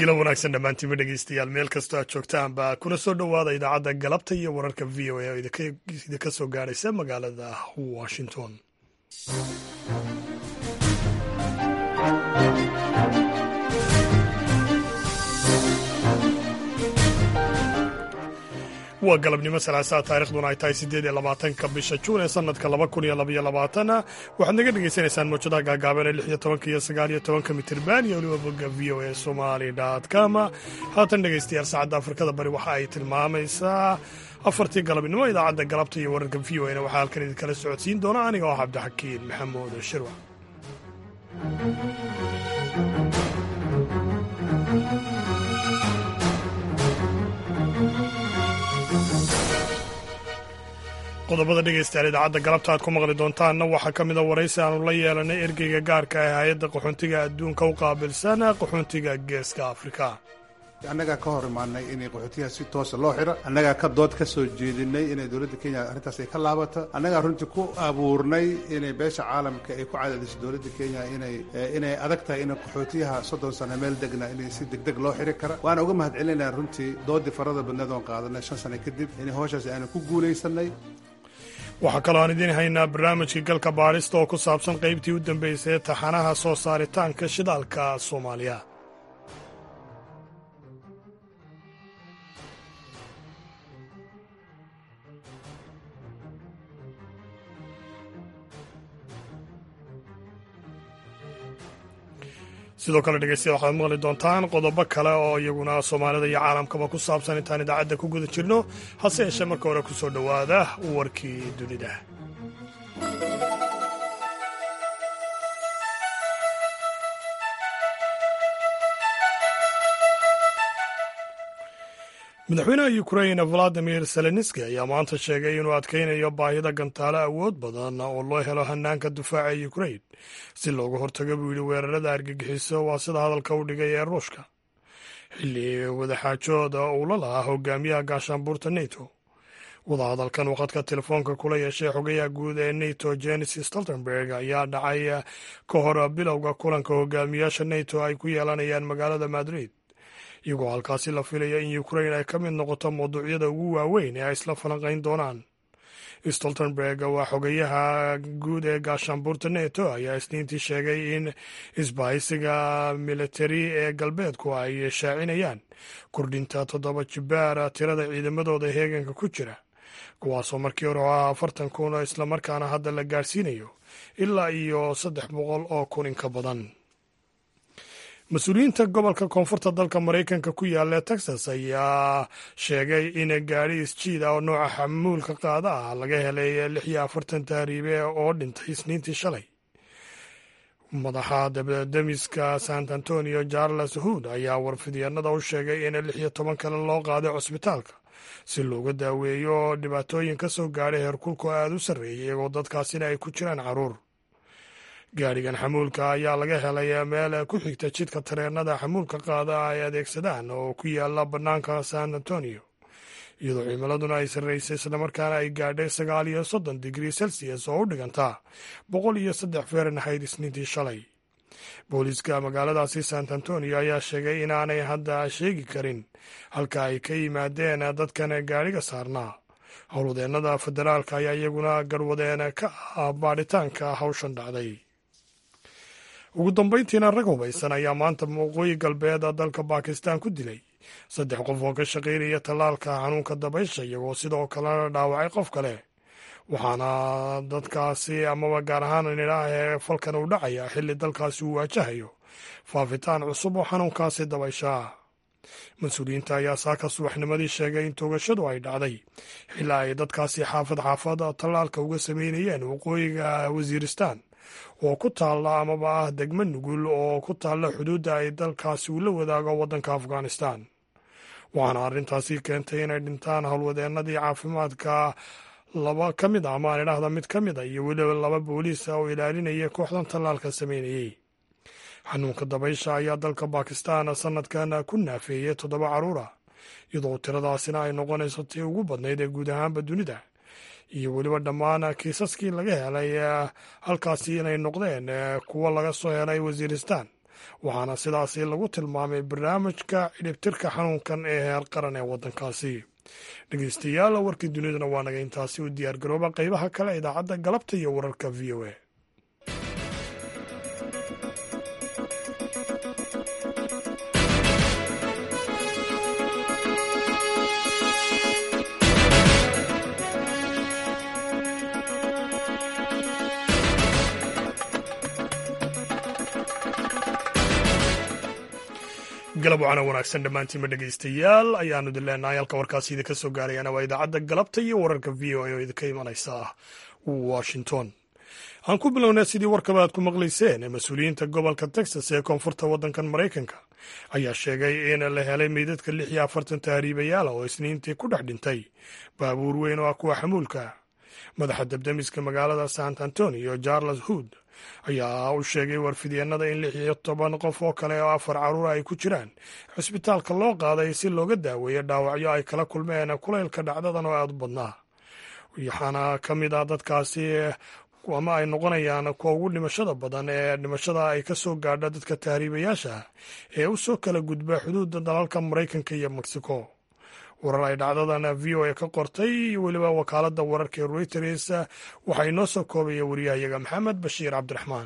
gilo wanaagsan dhammaantiinba dhegeystayaal meel kastoo aad joogtaanba kuna soo dhowaada idaacadda galabta iyo wararka v o a oo idinka soo gaaraysa magaalada washington waa galabnimo salaasaa taarikhduna ay tahay siddeed iyo labaatanka bisha juun ee sanadka laba kun iyo labaiyo labaatana waxaad naga dhagaysanaysaan mawjadaha gaagaaban ee lix iyo tobanka iyo sagaal iyo tobanka mitirban iyo weliba bogga v o a somali com haatan dhegaystayaal saacadda afrikada bari waxa ay tilmaamaysaa afartii galabnimo idaacadda galabta iyo wararka v o na waxaa halkan idinkala socodsiin doona aniga oo cabdixakiin maxamuud shirwa qodobada dhegaystayaal idaacadda galabta aad ku maqli doontaanna waxaa ka mida waraysi aanu la yeelanay ergeyga gaarka ah hay-adda qaxoontiga adduunka u qaabilsan qaxoontiga geeska afrika annagaa ka hor imaanay inay qaxootiyaha si toosa loo xiro annagaa ka dood ka soo jeedinay inay dowladda kenya arrintaas ay ka laabato annagaa runtii ku abuurnay inay beesha caalamka ay ku cadaadiso dowladda kenya inay inay adag tahay in qaxootiyaha soddon sano meel degna inay si degdeg loo xiri kara waana uga mahad celinayna runtii doodii farada badneed oon qaadanay shan sano kadib inay howshaas aanu ku guulaysanay waxaa kaloo aan idiin haynaa barnaamijkii galka baadhista oo ku saabsan qaybtii u dambeysay taxanaha soo saaritaanka shidaalka soomaaliya sidoo kale dhegeystayaal waxaad maqli doontaan qodobo kale oo iyaguna soomaalida iyo caalamkaba ku saabsan intaan idaacadda ku guda jirno hase yeeshee marka hore ku soo dhowaada warkii dunida madaxweynaha ukrain valadimir zelenski ayaa maanta sheegay inuu adkaynayo baahida gantaalo awood badan oo loo helo hanaanka difaaca ukrain si looga hortago buu yidhi weerarada argagixiso waa sida hadalka u dhigay ee ruushka xilli wadaxaajooda uu la lahaa hogaamiyaha gaashaanbuurta neto wadahadalkan waqadka telefoonka kula yeeshay xogayaha guud ee neto jenis stoltenberg ayaa dhacay ka hor bilowga kulanka hogaamiyaasha neto ay ku yeelanayaan magaalada madrid iyagoo halkaasi la filaya in ukrain ay ka mid noqoto mawduucyada ugu waaweyn ee ay isla falanqayn doonaan stoltenberg waa xogayaha guud ee gaashaanbuurta neto ayaa isniintii sheegay in isbahaysiga militari ee galbeedku ay shaacinayaan kordhinta toddoba jibaar tirada ciidamadooda heeganka ku jira kuwaasoo markii hore oo ah afartan kun islamarkaana hadda la gaadhsiinayo ilaa iyo saddex boqol oo kun in ka badan mas-uuliyiinta gobolka koonfurta dalka maraykanka ku yaalla texas ayaa sheegay in gaadhi isjiid ah oo nooca xamuulka qaada ah laga helay lix iyo afartan tahriibe oo dhintay isniintii shalay madaxa dabdemiska sant antonio charles hood ayaa warfidyaenada u sheegay in lix iyo toban kale loo qaaday cusbitaalka si looga daaweeyo dhibaatooyin ka soo gaadhay heerkulku aada u sarreeyay iyagoo dadkaasina ay ku jiraan caruur gaadhigan xamuulka ayaa laga helay meel ku xigta jidka tareenada xamuulka qaada ay adeegsadaan oo ku yaala bannaanka san antonio iyadoo cimiladuna ay sarraysay islamarkaana ay gaadhay sagaal iyo soddon digrii celsius oo u dhiganta boqol iyo saddex fahrenheit isniintii shalay booliiska magaaladaasi sant antonio ayaa sheegay inaanay hadda sheegi karin halka ay ka yimaadeen dadkan gaadhiga saarnaa howlwadeennada federaalka ayaa iyaguna garwadeen ka ah baadhitaanka hawshan dhacday ugu dambayntiina rag hubaysan ayaa maanta waqooyi galbeed dalka bakistan ku dilay saddex qof oo ka shaqaynaya tallaalka xanuunka dabaysha iyagoo sidoo kalena dhaawacay qof kale waxaana dadkaasi amaba gaar ahaan nidhaahee falkan uu dhacaya xilli dalkaasi uu waajahayo faafitaan cusub oo xanuunkaasi dabaysha mas-uuliyiinta ayaa saaka subaxnimadii sheegay in toogashadu ay dhacday xilaa ay dadkaasi xaafad xaafad tallaalka uga sameynayeen waqooyiga wasiiristan oo ku taalla amaba ah degmo nugul oo ku taalla xuduudda ay dalkaasi uu la wadaago waddanka afghanistan waxaana arrintaasi keentay inay dhintaan howlwadeennadii caafimaadka laba ka mid a ama aan idhaahda mid ka mid a iyo weliba laba booliisa oo ilaalinaya kooxdan tallaalka sameynayey xanuunka dabaysha ayaa dalka bakistan sanadkan ku naafeeyey toddoba carruur ah iyadoo tiradaasina ay noqonayso tii ugu badnayd ee guud ahaanba dunida iyo weliba dhammaan kiisaskii laga helay halkaasi inay noqdeen kuwo laga soo helay wasiiristan waxaana sidaasi lagu tilmaamay barnaamijka cidhibtirka xanuunkan ee heer qaran ee waddankaasi dhegeystayaal warkii duniduna waa naga intaasi u diyaargarooba qeybaha kale idaacadda galabta iyo wararka v o a galab wacana wanaagsan dhammaantiinba dhegeystayaal ayaanu idin leenahay halka warkaasi idinka soo gaarayana waa idaacadda galabta iyo wararka v o a oo idinka imanaysa washington aan ku bilownay sidii warkaba aad ku maqlayseen mas-uuliyiinta gobolka texas ee koonfurta waddankan maraykanka ayaa sheegay in la helay meydadka lix iyo afartan tahriibayaala oo isniintii ku dhex dhintay baabuur weyn oo ah kuwa xamuulka madaxa debdemiska magaalada sant antonio charles hood ayaa u sheegay warfidyeenada in lix iyo toban qof oo kale oo afar caruura ay ku jiraan cisbitaalka loo qaaday si looga daaweeyo dhaawacyo ay kala kulmeen kulaylka dhacdadan oo aada u badnaa waxaana ka mid ah dadkaasi ama ay noqonayaan kuwa ugu dhimashada badan ee dhimashada ay ka soo gaadha dadka tahriibayaasha ee u soo kala gudba xuduudda dalalka maraykanka iyo mexico warar ay dhacdadan v o a ka qortay iyo weliba wakaaladda wararka ee reuters waxaa inoo soo koobaya wariyahayaga maxamed bashiir cabdiraxmaan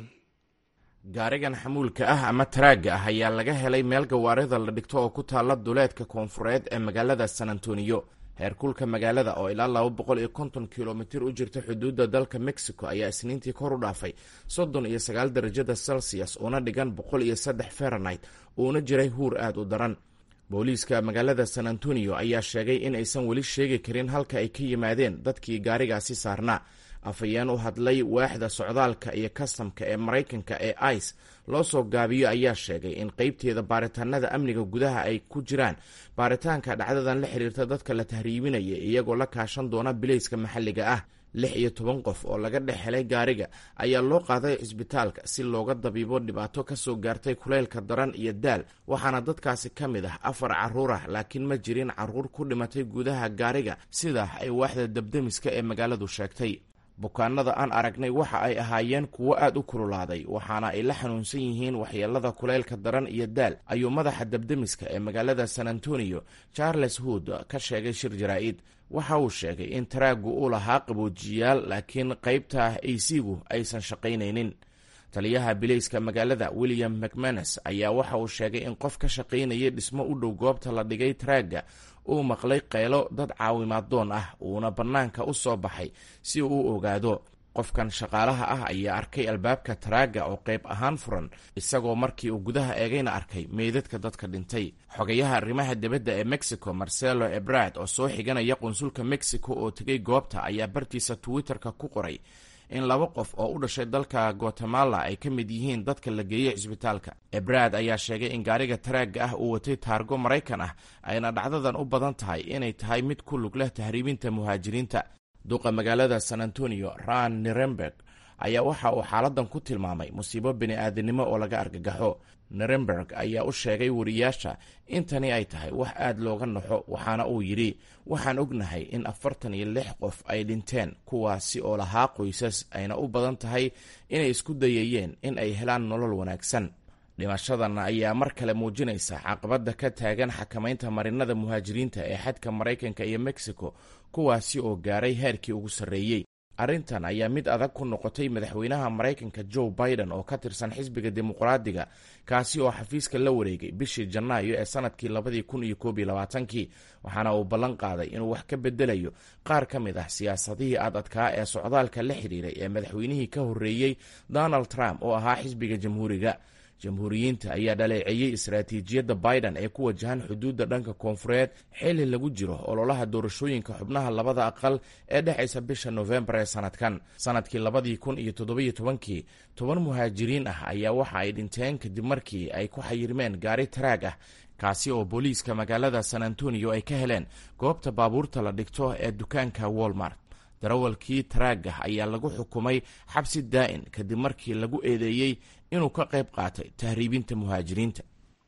gaarigan xamuulka ah ama taraagga ah ayaa laga helay meel gawaarida la dhigto oo ku taalla duleedka koonfureed ee magaalada san antoniyo heerkulka magaalada oo ilaa laba boqol iyo konton kilomitir u jirta xuduudda dalka mexico ayaa isniintii kor u dhaafay soddon iyo sagaal darajada celsius uuna dhigan boqol iyo saddex fahrenheit uuna jiray huur aad u daran booliiska magaalada san antonio ayaa sheegay in aysan weli sheegi karin halka ay ka yimaadeen dadkii gaarigaasi saarnaa afhayeen u hadlay waaxda socdaalka iyo kastamka ee maraykanka ee ice loo soo gaabiyo ayaa sheegay in qeybteeda baaritaanada amniga gudaha ay ku jiraan baaritaanka dhacdadan la xiriirta dadka la tahriibinaya iyagoo la kaashan doona bilayska maxalliga ah lix iyo toban qof oo laga dhex helay gaariga ayaa loo qaaday cisbitaalka si looga dabiibo dhibaato ka soo gaartay kuleylka daran iyo daal waxaana dadkaasi ka mid ah afar carruur ah laakiin ma jirin carruur ku dhimatay gudaha gaariga sidaa ay waaxda debdemiska ee magaaladu sheegtay bukaanada aan aragnay waxa ay ahaayeen kuwo aad u kululaaday waxaana ay la xanuunsan yihiin waxyeelada kuleylka daran iyo daal ayuu madaxa debdemiska ee magaalada san antonio charles hood ka sheegay shir jaraa-id waxa uu sheegay in taraaggu uu lahaa qaboojiyaal laakiin qaybta aysigu aysan shaqaynaynin taliyaha bilayska magaalada william mcmanus ayaa waxa uu sheegay in qof ka shaqaynayay dhismo u dhow goobta la dhigay taraagga uu maqlay qaylo dad caawimaad doon ah uuna bannaanka u soo baxay si uu u ogaado qofkan shaqaalaha ah ayaa arkay albaabka taraagga oo qayb ahaan furan isagoo markii uu gudaha eegayna arkay meydadka dadka dhintay xogayaha arrimaha dibadda ee mexico marcelo ebrad oo soo xiganaya qunsulka mexico oo tegay goobta ayaa bartiisa twitter-ka ku qoray in laba qof oo u dhashay dalka guatemala ay ka mid yihiin dadka la geeyey cisbitaalka ebrad ayaa sheegay in gaariga taraagga ah uu watay taargo maraykan ah ayna dhacdadan u badan tahay inay tahay mid ku lug leh tahriibinta muhaajiriinta duqa magaalada san antonio ran neremberg ayaa waxa uu xaaladan ku tilmaamay musiibo bini-aadinimo oo laga argagaxo neremberg ayaa u sheegay wariyaasha in tani ay tahay wax aad looga naxo waxaana uu yidhi waxaan ognahay in afartan iyo lix qof ay dhinteen kuwaasi oo lahaa qoysas ayna u badan tahay inay isku dayayeen in ay helaan nolol wanaagsan dhimashadan ayaa mar kale muujinaysa caqabadda ka taagan xakamaynta marinada muhaajiriinta ee xadka maraykanka iyo mexico kuwaasi oo gaaray heerkii ugu sarreeyey arrintan ayaa mid adag ku noqotay madaxweynaha maraykanka joe biden oo ka tirsan xisbiga dimuqraadiga kaasi oo xafiiska la wareegay bishii janaayo ee sanadkii labadii kun iyo koob iyo labaatankii waxaana uu ballan qaaday inuu wax ka bedelayo qaar ka mid ah siyaasadihii ad adkaa ee socdaalka la xidhiiray ee madaxweynihii ka horreeyey donald trump oo ahaa xisbiga jamhuuriga jamhuuriyiinta ayaa dhaleeceeyey istaraatiijiyadda biden ee ku wajahan xuduudda dhanka koonfureed xilli lagu jiro ololaha doorashooyinka xubnaha labada aqal ee dhexaysa bisha nofembar ee sanadkan sanadkii labadii kun iyo toddobiyo tobankii toban muhaajiriin ah ayaa waxa ay dhinteen kadib markii ay ku xayirmeen gaari taraag ah kaasi oo booliiska magaalada san antonio ay ka heleen goobta baabuurta la dhigto ee dukaanka walmart darawalkii taraagah ayaa lagu xukumay xabsi daa'in kadib markii lagu eedeeyey inuu ka qayb qaatay tahriibinta muhaajiriinta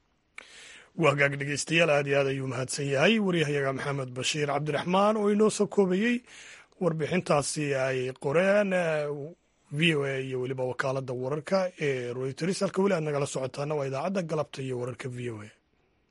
waa hagaag dhegeystayaal aad iyo aad ayuu mahadsan yahay waryahayaga maxamed bashiir cabdiraxmaan oo inoo soo koobayey warbixintaasi ay qoreen v o a iyo weliba wakaaladda wararka ee royters halka weli aad nagala socotaana waa idaacadda galabta iyo wararka v o a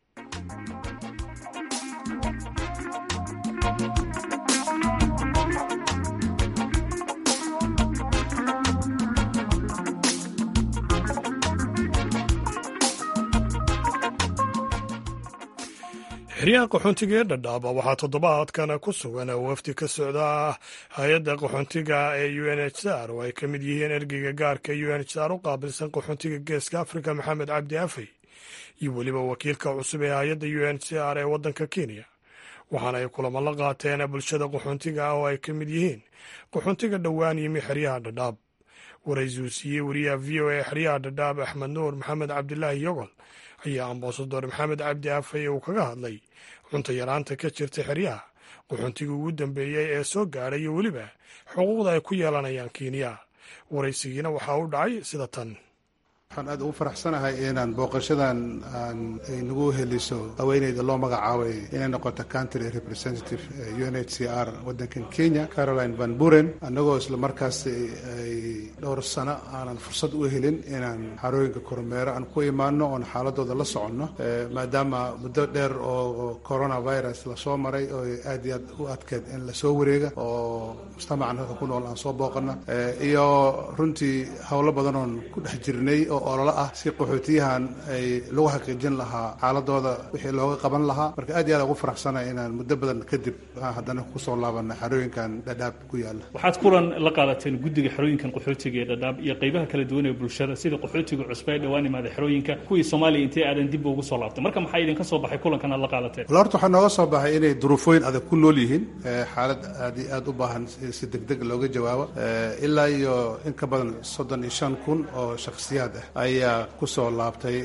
xeryaha qaxoontiga ee dhadhaaba waxaa toddobaadkan ku sugan wafdi ka socda hay-adda qaxoontiga ee u n h r oo ay ka mid yihiin ergeyga gaarka u n h r u qaabilsan qaxoontiga geeska afrika maxamed cabdi afey iyo weliba wakiilka cusub ee hay-adda u n h r ee waddanka kenya waxaana ay kulamo la qaateen bulshada qaxoontiga ah oo ay ka mid yihiin qaxoontiga dhowaan yimi xeryaha dhadhaab waraysiuu siiyey wariyaha v o a xeryaha dhadhaab axmed nuur maxamed cabdilaahi yogol ayaa ambasador maxamed cabdi afey uu kaga hadlay cunto yaraanta ka jirta xeryaha qaxoontigii ugu dambeeyey ee soo gaadhay iyo weliba xuquuqda ay ku yeelanayaan kenya waraysigiina waxaa u dhacay sida tan waxaan aad ugu faraxsanahay inaan booqashadan aan ay nagu heliso haweeneyda loo magacaabay inay noqoto country representative u n h c r waddankan kenya caroline van buren annagoo isla markaas ay dhowr sano aanan fursad u helin inaan xarooyinka kormeero aan ku imaano oon xaaladooda la soconno maadaama muddo dheer oo coronavirus lasoo maray oo aad iyo aad u adkeed in lasoo wareega oo mujtamacan halka ku nool aan soo booqana iyo runtii howlo badan oon ku dhex jirnay oo ololo ah si qaxootiyahan ay lagu xaqiijin lahaa xaaladooda wixii looga qaban lahaa marka aad iyo aad ugu faraxsana inaan muddo badan kadib haddana kusoo laabana xerooyinkan dhadhaab ku yaala waxaad kulan la qaadateen guddiga xerooyinkan qaxootiga ee dhadhaab iyo qaybaha kala duwan ee bulshada sida qaxootiga cusba ee dhowaan imaada xerooyinka kuwii soomaaliya intay aadan dib ugu soo laabtay marka maxaa idinka soo baxay kulankan aad la qaadateen wala horta waxaa nooga soo baxay inay duruufooyin adag ku nool yihiin xaalad aad iyo aad u baahan si degdeg looga jawaabo ilaa iyo in ka badan soddon iyo shan kun oo shakhsiyaad ah ayaa kusoo laabtay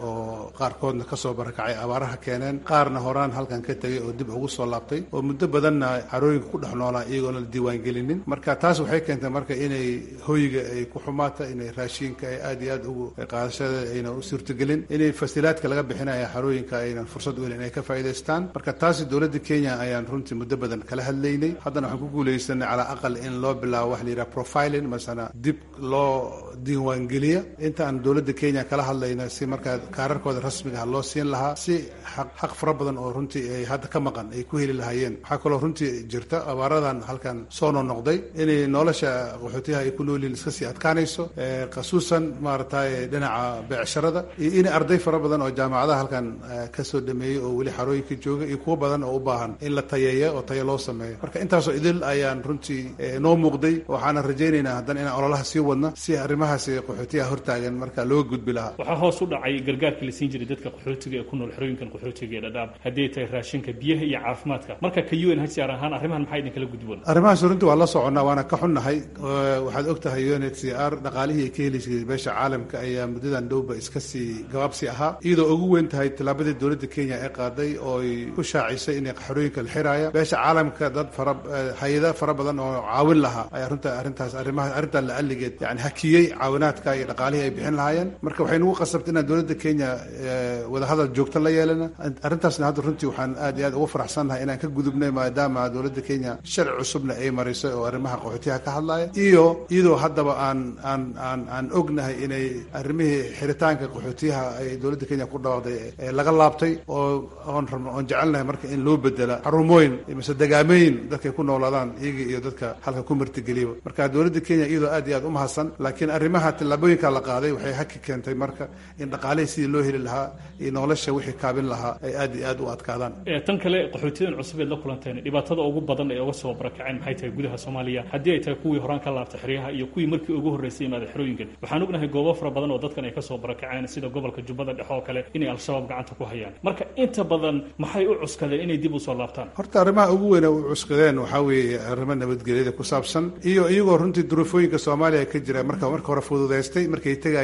oo qaarkoodna kasoo barakacay abaaraha keeneen qaarna horaan halkan ka tegay oo dib ugu soo laabtay oo muddo badanna xarooyinka ku dhex noolaa iyagoona la diiwaangelinin marka taas waxay keentay marka inay hoyga ay ku xumaata inay raashiinka ay aad iyo aad ugu qaadashada ayna u suurtagelin inay fasilaadka laga bixinaya xarooyinka aynan fursad u helin inay ka faa'iidaystaan marka taasi dowladda kenya ayaan runtii muddo badan kala hadlaynay haddana waxaan ku guulaysanay calaa aqal in loo bilaabo wax la yidhaha profiling masana dib loo diiwaangeliya intaan dowladda kenya kala hadlayna si markaa kaararkooda rasmigaha loo siin lahaa si xaq fara badan oo runtii ay hadda ka maqan ay ku heli lahaayeen waxaa kaloo runtii jirta abaaradan halkan soo noqnoqday inay nolosha qaxootiyaha ay ku noolyihin iska sii adkaanayso khasuusan maaragtay dhinaca beecsharada iyo in arday fara badan oo jaamacadaha halkan kasoo dhameeyey oo weli xarooyinka jooga iyo kuwo badan oo u baahan in la tayeeya oo tayo loo sameeyo marka intaasoo idil ayaan runtii noo muuqday waxaana rajaynaynaa haddana inaan ololaha sii wadna si arrimahaasi qaxootiyaha hortaagan marka looga gudbi lahaa waxaa hoos u dhacay gargaarkii la siin jiray dadka qaxootiga ee ku nool xerooyinkan qaxootiga ee dhadhaab haddii ay tahay raashinka biyaha iyo caafimaadka marka ka u n h r ahaan arrimahan maxaa idinkala gudboon arrimahaas runtii waa la soconnaa waana ka xunnahay waxaad og tahay u n h c r dhaqaalihii ay ka heliysay beesha caalamka ayaa muddadan dhowba iska sii gabaabsi ahaa iyadoo ugu weyn tahay tallaabadii dowladda kenya ee qaaday oo ay ku shaacisay inay xerooyinka la xiraaya beesha caalamka dad fara hay-ada fara badan oo caawin lahaa ayaa runta arrintaas arrimaha arrintan la alligeed yani hakiyey caawinaadka iyo dhaqaalihii ay bixin lahaayeen marka waxay nagu qasabtay inaan dowladda kenya wadahadal joogto la yeelana arrintaasna hadda runtii waxaan aad iyo aad ugu faraxsannahay inaan ka gudubnay maadaama dowladda kenya sharci cusubna ay marisay oo arrimaha qaxootiyaha ka hadlaya iyo iyadoo haddaba aan aan aan aan ognahay inay arrimihii xiritaanka qaxootiyaha ay dowladda kenya ku dhawaaqday laga laabtay oo oon rabno oon jecelnahay marka in loo bedela xarumooyin mise dagaamooyin dadkay ku noolaadaan iyaga iyo dadka halka ku martigeliya marka dowladda kenya iyadoo aad iyo aad u mahadsan laakiin arrimaha tallaabooyinka la qaaday waxay haki keentay marka in dhaqaalihii sidii loo heli lahaa iyo nolosha wixii kaabin lahaa ay aad iyo aad u adkaadaan tan kale qaxootiyadan cusub eed la kulanteen dhibaatada ugu badan ee uga soo barakaceen maxay tahay gudaha soomaaliya haddii ay tahay kuwii horaan ka laabtay xeryaha iyo kuwii markii ugu horreysay imaada xerooyinkan waxaan ognahay goobo fara badan oo dadkan ay ka soo barakaceen sida gobolka jubbada dhexe oo kale inay al-shabaab gacanta ku hayaan marka inta badan maxay u cuskadeen inay dib u soo laabtaan horta arrimaha ugu weyn u cuskadeen waxaa weeye arrimo nabadgelyada ku saabsan iyo iyagoo runtii duruufooyinka soomaaliya ka jira marka marka hore fududaystay markay tegayeen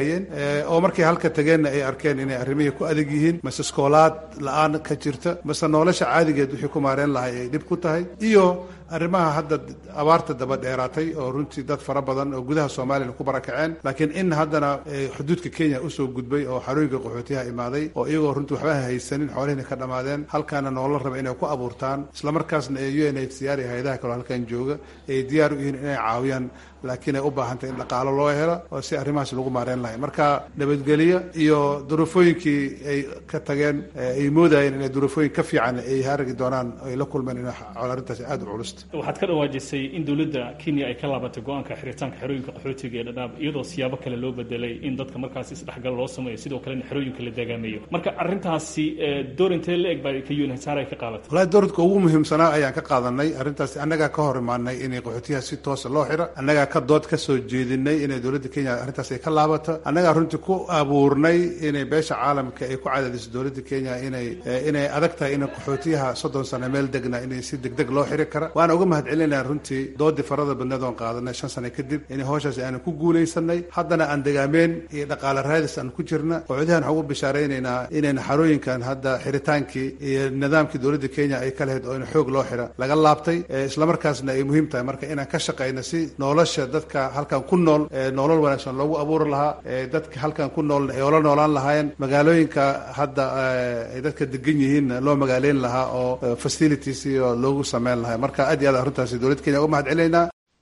waayeen oo markay halka tageenna ay arkeen inay arrimihii ku adag yihiin mase iskoolaad la-aan ka jirta mase nolosha caadigeed wixii ku maareen lahay ay dhib ku tahay iyo arrimaha hadda abaarta daba dheeraatay oo runtii dad fara badan oo gudaha soomaaliyana ku barakaceen laakiin in haddana xuduudka kenya usoo gudbay oo xarooyinka qaxootiyaha imaaday oo iyagoo runtii waxba haysanin xoolihina ka dhammaadeen halkaana noola raba inay ku abuurtaan islamarkaasna ee u n h c r iyo hay-adaha kaloo halkan jooga ay diyaar u yihiin inay caawiyaan laakiin ay u baahantay in dhaqaalo loo helo oo si arrimahaas lagu maareen lahay marka nabadgelyo iyo duruufooyinkii ay ka tageen ay moodayeen inay duruufooyin ka fiican ay haragi doonaan ay la kulmeen in arrintaas aada u culus waxaad ka dhawaajisay in dowladda kenya ay ka laabatay go-aanka xiritaanka xerooyinka qaxootiga ee dhadhaab iyadoo siyaabo kale loo bedelay in dadka markaas isdhexgal loo sameeyo sidoo kalena xerooyinka la dagaameeyo marka arrintaasi door intee la eg baa ka unhsar ay ka qaadatay walahi dowladka ugu muhiimsanaa ayaan ka qaadanay arrintaas annagaa ka hor imaanay inay qaxootiyaha si toosa loo xiro annagaa ka dood ka soo jeedinay inay dowladda kenya arrintaas ay ka laabato annagaa runtii ku abuurnay inay beesha caalamka ay ku cadaadiso dowladda kenya inay inay adag tahay in qaxootiyaha soddon sano meel degna inay si degdeg loo xiri kara waana uga mahad celinaya runtii doodii farada badneed oon qaadanay shan sano kadib inay howshaasi aanan ku guulaysanay haddana aan degaameen iyo dhaqaale raadis aan ku jirna qaxootiyahan waxaan ugu bishaaraynaynaa inayna xarooyinkan hadda xiritaankii iyo nidaamkii dowladda kenya ay ka lahayd oo in xoog loo xira laga laabtay islamarkaasna ay muhiim tahay marka inaan ka shaqayno si nolosha dadka halkan ku nool nolol wanaagsan loogu abuuri lahaa dadka halkan ku nool ay ola noolaan lahaayeen magaalooyinka hadda ay dadka degan yihiinna loo magaaleyn lahaa oo facilities iyo loogu sameyn lahaa marka aad iyo aad arrintaasi dowladda kenya uga mahad celinaynaa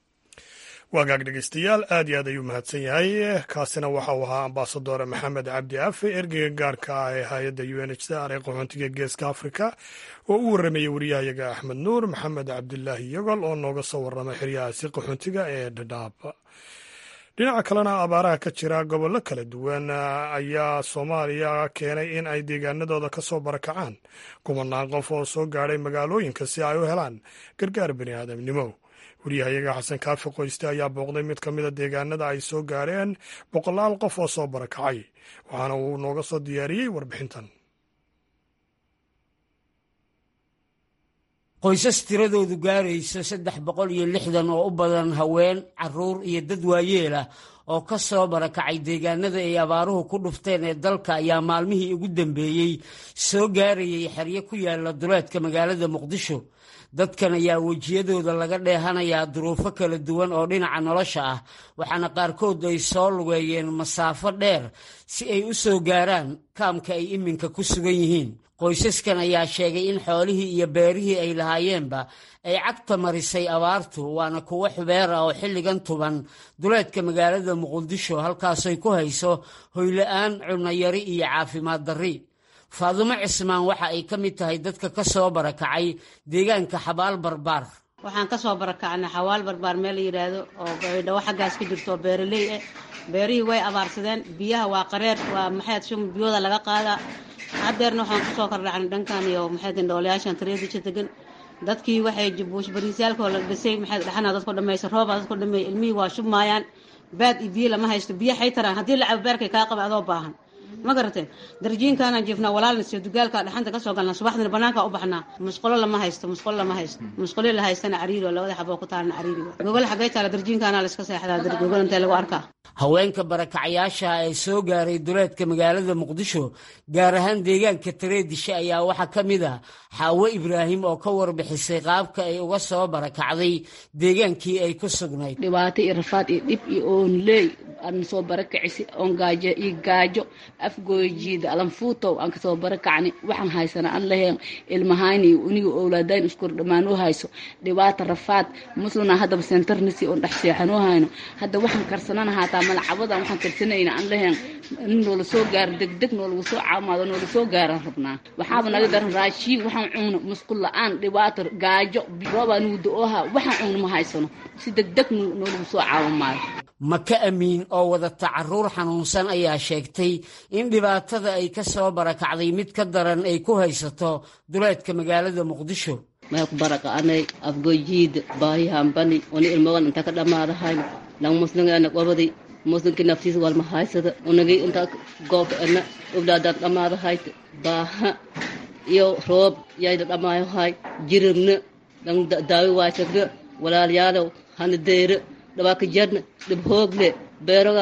waagaag dhegeystayaal aad iyo aad ayuu mahadsan yahay kaasina waxa uu ahaa ambasador maxamed cabdi afe ergeyga gaarka ah ee hay-adda u n h c r ee qaxoontiga geeska afrika oo u warramayay wariyahayaga axmed nuur maxamed cabdilaahi yogol oo nooga soo warramay xeryahaasi qaxoontiga ee dhadhaab dhinaca kalena abaaraha ka jira gobollo kala duwan ayaa soomaaliya keenay in ay deegaanadooda ka soo barakacaan kumanaan qof oo soo gaadhay magaalooyinka si ay u helaan gargaar bani aadamnimo wariyahayaga xasan kaafi qoyste ayaa booqday mid ka mida deegaanada ay soo gaareen boqolaal qof oo soo barakacay waxaana uu nooga soo diyaariyey warbixintan qoysas tiradoodu gaarayso saddex boqol iyo lixdan oo u badan haween caruur iyo dad waayeel ah oo ka soo barakacay deegaanada ay abaaruhu ku dhufteen ee dalka ayaa maalmihii ugu dambeeyey soo gaarayay xeryo ku yaala duleedka magaalada muqdisho dadkan ayaa wejiyadooda laga dheehanayaa duruufo kala duwan oo dhinaca nolosha ah waxaana qaarkood ay soo lugeeyeen masaafo dheer si ay u soo gaaraan kaamka ay iminka ku sugan yihiin qoysaskan ayaa sheegay in xoolihii iyo beerihii ay lahaayeenba ay cagta marisay abaartu waana kuwo xubeer ah oo xilligan tuban duleedka magaalada muqdisho halkaasoy ku hayso hoyla-aan cunayari iyo caafimaad darri faadumo cismaan waxa ay ka mid tahay dadka ka soo barakacay deegaanka xabaal barbaar waxaan ka soo barakacnay xawaal barbaar meel la yidhaahdo oo dhawo xaggaas ka jirto oo beeraley ah beerihii way abaarsadeen biyaha waa qareer waa maxayd shum biyooda laga qaadaa haddeerna waxaan kusoo kordhacnay dhankan iyo maxayd indhoolayaashan tareedisha degan dadkii waxay buush bariisyaalkoo la dhisay maxayd dhaxana dadku dhamaysa roobaa dadku dhameeyay ilmihii waa shubmaayaan baad iyo biyo lama haysto biyo xay taraan haddii la cabo beerkay kaa qaba adoo baahan ma garateen darjiinkaanaan jiifnaa walaalnasiyo dugaalkaa dhaxanta kasoo galnaa subaxdina banaankaa u baxnaa musqulo lama haysto musqulo lama haysto musqulo la haystana cariiri oo labada xaboo ku taalna cariiri gogol xagay taala darjiinkaanaa la iska seexdaa gogol intee lagu arkaa haweenka barakacyaasha ee soo gaaray duleedka magaalada muqdisho gaar ahaan deegaanka tareedishe ayaa waxaa ka mid ah xaawo ibraahim oo ka warbixisay qaabka ay uga soo barakacday deegaankii ay ku sugnayd dhibaato iyo rafaad iyo dhib iyo oonleey aan soo barakacisi oon gaajo iyo gaajo afgoojiida alanfuutow aan kasoo barakacni waxaan haysana aan laheen ilmahayni uniga owlaadayn iskur dhammaan u hayso dhibaata rafaad muslina haddaba sentarnisi oon dhex seexanoo hayno hadda waxaan karsanana haataa malacabadan waxaan karsanayna aan laheen in noola soo gaaro degdeg noolagu soo caamaado noola soo gaaraan rabnaa waxaaba naga daran raashiin waxaan cunno musqul la-aan dhibaato gaajo roobaa nugu da-ooha waxaan cunno ma haysano si degdeg noolagu soo caawa maayo maka amiin oo wadata caruur xanuunsan ayaa sheegtay in dhibaatada ay ka soo barakacday mid ka daran ay ku haysato duleedka magaalada muqdisho maya ku baraka'anay afgojiida baayahambani oni ilmagan intaa ka dhammaadahay lang muslingeena qobadi muslinkii naftiisa walma haysada unagii intaa goobka ena ogdaadaan dhammaadahay baaha iyo roob yayda dhammaayohay jiribna lang daawi waasagna walaalyaalow hana deyre dhabaaka jarna dhib hoogle beerogaan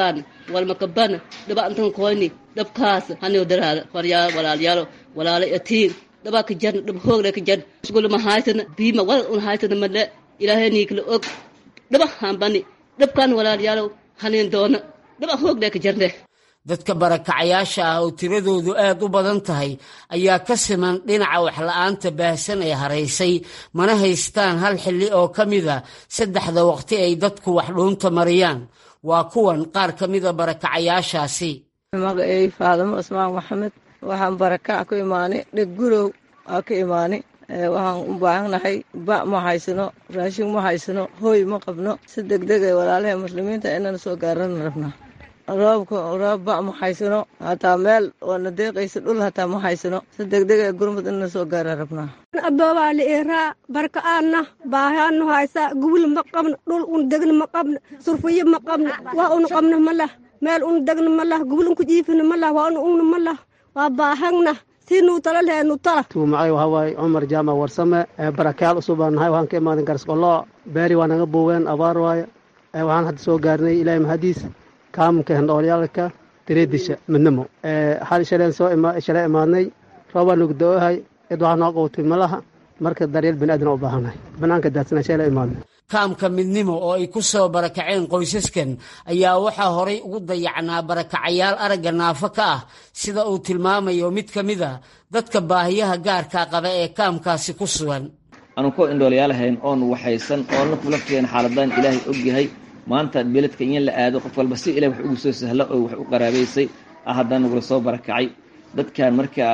walmakabana dhaba antan koyni dhabkaas haniyo daraada faryaal walaalyaalo walaalo atiin dhaba ka jarna dhab hoogle ka jarna isgula ma haysana biima wal un haysana male ilaahay niikala og dhaba hambani dhabkan walaalyaalo hanin doona dhaba hoogle ka jarne dadka barakacayaasha ah oo tiradoodu aad u badan tahay ayaa ka siman dhinaca waxla-aanta baahsan ee haraysay mana haystaan hal xilli oo ka mida saddexda waqti ay dadku wax dhuunta mariyaan waa kuwan qaar ka mida barakacayaashaasi magacey faadamo cusmaan maxamed waxaan barakac ku imaanay dheg gurow aa ka imaanay waxaan u baahannahay ba ma haysano raashin ma haysano hooy ma qabno si degdeg ee walaalaha muslimiinta inaan soo gaarana rabnaa roobka roob ba ma haysano hataa meel oona deeqaysa dhul hataa ma haysano si degdeg ee gurmud inaan soo gaara rabnaa adoobaa la iraa barka aadna baahaanu haysaa gubul ma qabno dhul un degna ma qabno surfiyo ma qabno waa un qabno ma lah meel un degna ma lah gubul un ku jiifina ma lah waa un ugna ma lah waa baahagna siinuu tala leenu tala tuumacay waxaa waaye cumar jaamac warsame barakayaal cusub baan nahay waxaan ka imaaday garsqoloo beeri waa naga buugeen abaar waaye waxaan hadda soo gaarnay ilaahay mahadiis kaamunka hendhoolyaalka tireedisha midnimo hal shaleen soo shalay imaadnay roobaa nugu da-ohay cid waxaa noo qowtay malaha marka daryeel bani aadan u baahannahay banaanka daadsana shalay imaadnay kaamka midnimo oo ay ku soo barakaceen qoysaskan ayaa waxaa horay ugu dayacnaa barakacayaal aragga naafo ka ah sida uu tilmaamayo mid ka mid a dadka baahiyaha gaarka qaba ee kaamkaasi ku sugan aanu ku indhoolyaalahayn oon waxaysan oona kulafteen xaaladaan ilaahay ogyahay maanta beledka in la aado qof walba si ilahay wax ugu soo sahlo oo wax u qaraabaysay ah haddana nagula soo barakacay dadkan markaa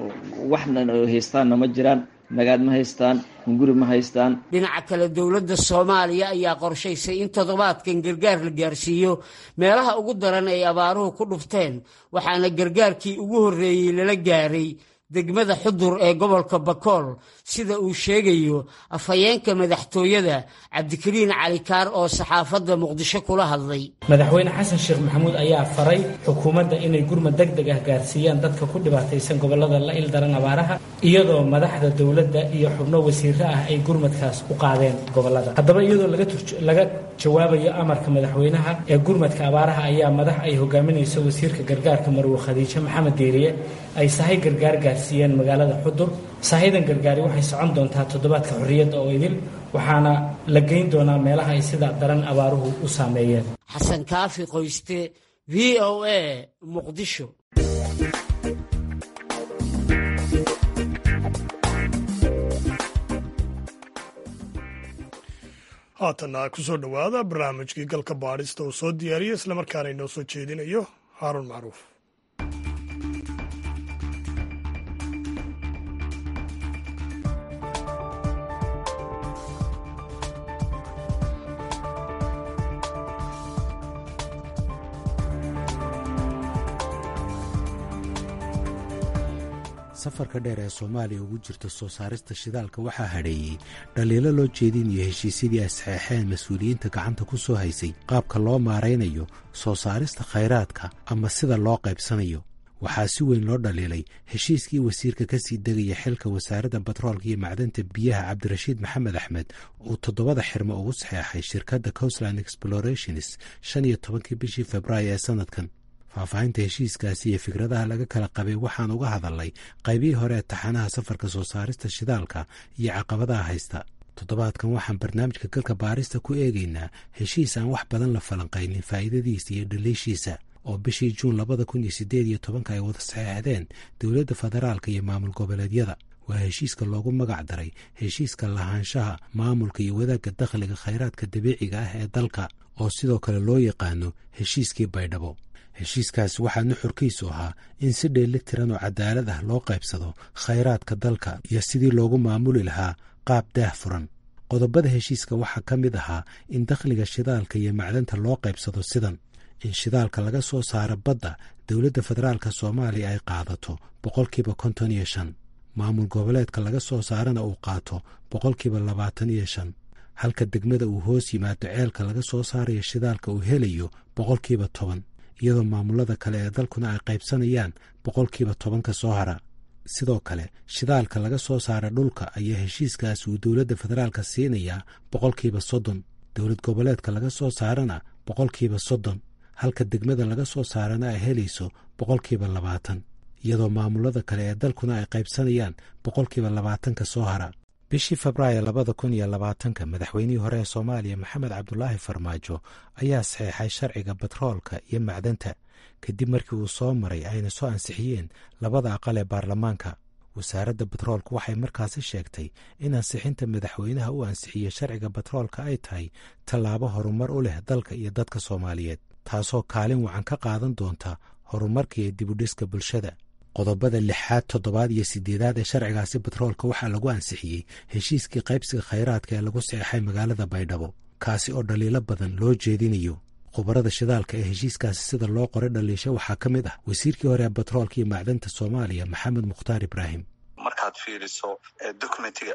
waxna haystaanna ma jiraan nagaad ma haystaan hunguri ma haystaan dhinaca kale dowladda soomaaliya ayaa qorshaysay in toddobaadkan gargaar la gaarsiiyo meelaha ugu daran ay abaaruhu ku dhufteen waxaana gargaarkii ugu horreeyey lala gaaray degmada xudur ee gobolka bakool sida uu sheegayo afhayeenka madaxtooyada cabdikariin calikaar oo saxaafadda muqdisho kula hadlay madaxweyne xasan sheekh maxamuud ayaa faray xukuumadda inay gurmad deg deg ah gaarsiiyaan dadka ku dhibaataysan gobolada la il daran abaaraha iyadoo madaxda dowladda iyo xubno wasiiro ah ay gurmadkaas u qaadeen gobolada haddaba iyadoo laga jawaabayo amarka madaxweynaha ee gurmadka abaaraha ayaa madax ay hogaaminayso wasiirka gargaarka marwe khadiijo maxamed deeriye ay sahay gargaar gaarsiiyeen magaalada xudur sahadan gargaari waxay socon doontaa toddobaadka xorriyadda oo idil waxaana la geyn doonaa meelaha ay sida daran abaaruhu u saameeyeen xasan kaafi qoyste v o a muqdisho haatanna ku soo dhowaada barnaamijkii galka baadhista uu soo diyaariyo islamarkaana inoo soo jeedinayo haaruun macruuf safarka dheer ee soomaaliya ugu jirta soo saarista shidaalka waxaa hadheeyey dhaliilo loo jeedinayo heshiisyadii ay saxeexeen mas-uuliyiinta gacanta ku soo haysay qaabka loo maaraynayo soo saarista khayraadka ama sida loo qaybsanayo waxaa si weyn loo dhaliilay heshiiskii wasiirka ka sii degaya xilka wasaaradda batroolka iyo macdanta biyaha cabdirashiid maxamed axmed uu toddobada xirmo ugu saxeexay shirkadda coastland explorations shan iyo tobankii bishii februaayo ee sanadkan faahfaahinta heshiiskaasi iyo fikradaha laga kala qabay waxaan uga hadalnay qaybihii hore ee taxanaha safarka soo saarista shidaalka iyo caqabadaha haysta toddobaadkan waxaan barnaamijka galka baarista ku eegaynaa heshiis aan wax badan la falanqaynin faa'iidadiisa iyo dhaliishiisa oo bishii juun labada kun iyo siddeed iyo tobanka ay wada saxeexdeen dowladda federaalka iyo maamul goboleedyada waa heshiiska loogu magac daray heshiiska lahaanshaha maamulka iyo wadaagga dakhliga khayraadka dabiiciga ah ee dalka oo sidoo kale loo yaqaano heshiiskii baydhabo heshiiskaasi waxaa nuxurkiisu ahaa in si dheeli tiran oo cadaalad ah loo qaybsado khayraadka dalka iyo sidii loogu maamuli lahaa qaab daah furan qodobada heshiiska waxaa ka mid ahaa in dakhliga shidaalka iyo macdanta loo qaybsado sidan in shidaalka laga soo saaro badda dowladda federaalka soomaaliya ay qaadato boqolkiiba konton iyo shan maamul goboleedka laga soo saarana uu qaato boqolkiiba labaatan iyo shan halka degmada uu hoos yimaado ceelka laga soo saarayo shidaalka uu helayo boqolkiiba toban iyadoo maamulada kale ee dalkuna ay qaybsanayaan boqolkiiba tobanka soo hara sidoo kale shidaalka laga soo saara dhulka ayaa heshiiskaas uu dowladda federaalka siinayaa boqolkiiba soddon dowlad goboleedka laga soo saarana boqolkiiba soddon halka degmada laga soo saarana ay helayso boqolkiiba labaatan iyadoo maamulada kale ee dalkuna ay qaybsanayaan boqolkiiba labaatanka soo hara bishii febraayo labada kun iyo labaatanka madaxweynihii hore ee soomaaliya maxamed cabdulaahi farmaajo ayaa saxeexay sharciga batroolka iyo macdanta kadib markii uu soo maray ayna soo ansixiyeen labada aqal ee baarlamaanka wasaaradda batroolka waxay markaasi sheegtay in ansixinta madaxweynaha uu ansixiyey sharciga batroolka ay tahay tallaabo horumar u leh dalka iyo dadka soomaaliyeed taasoo kaalin wacan ka qaadan doonta horumarka iyo dibudhiska bulshada qodobada lixaad toddobaad iyo sideedaad ee sharcigaasi batroolka waxaa lagu ansixiyey heshiiskii qaybsiga khayraadka ee lagu saxeexay magaalada baydhabo kaasi oo dhaliilo badan loo jeedinayo khubarada shidaalka ee heshiiskaasi sida loo qoray dhaliisho waxaa ka mid ah wasiirkii hore ee batroolka iyo macdanta soomaaliya maxamed mukhtaar ibraahim markaad fiiriso documentiga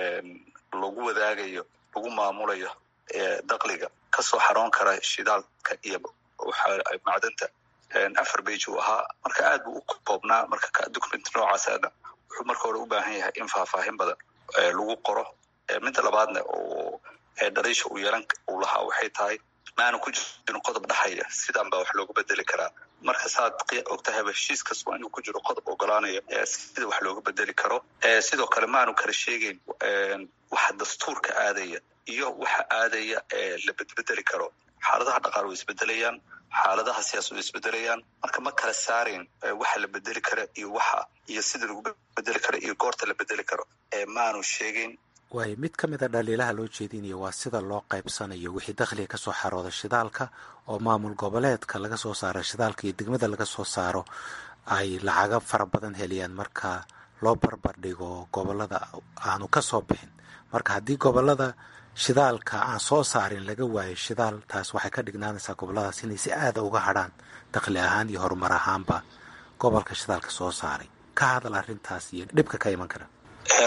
lagu wadaagayo lagu maamulayo dakliga kasoo xaroon kara shidaalka iyo macdanta afar bage uu ahaa marka aad buu u koobnaa marka document noocaasana wuxuu marka hore u baahan yahay in faahfaahin badan lagu qoro midda labaadna oo dhaliisha uu yeelan uu lahaa waxay tahay maana ku jirin qodob dhaxaya sidan baa wax loogu bedeli karaa marka saad ogtahayba heshiis kas waa inuu ku jiro qodob ogolaanaya sida wax looga bedeli karo sidoo kale maanu kala sheegeyn waxa dastuurka aadaya iyo waxa aadaya la bedbedeli karo xaaladaha dhaqaal way isbedelayaan xaaladaha siyaasad way isbedelayaan marka ma kala saarayn waxa la bedeli kara iyo waxa iyo sida lagu bedeli karo iyo goorta la bedeli karo maanu sheegeyn waayo mid ka mid a dhaliilaha loo jeedinayo waa sida loo qaybsanayo wixii dakhliga ka soo xarooda shidaalka oo maamul goboleedka laga soo saaro shidaalka iyo degmada laga soo saaro ay lacago fara badan heliyaan marka loo barbar dhigo gobolada aanu ka soo bixin marka haddii gobolada shidaalka aan soo saarin laga waayo shidaal taas waxay ka dhignaanaysaa goboladaas inay si aada uga hadrhaan dakhli ahaan iyo horumar ahaanba gobolka shidaalka soo saaray ka hadal arrintaas iyo dhibka ka iman kara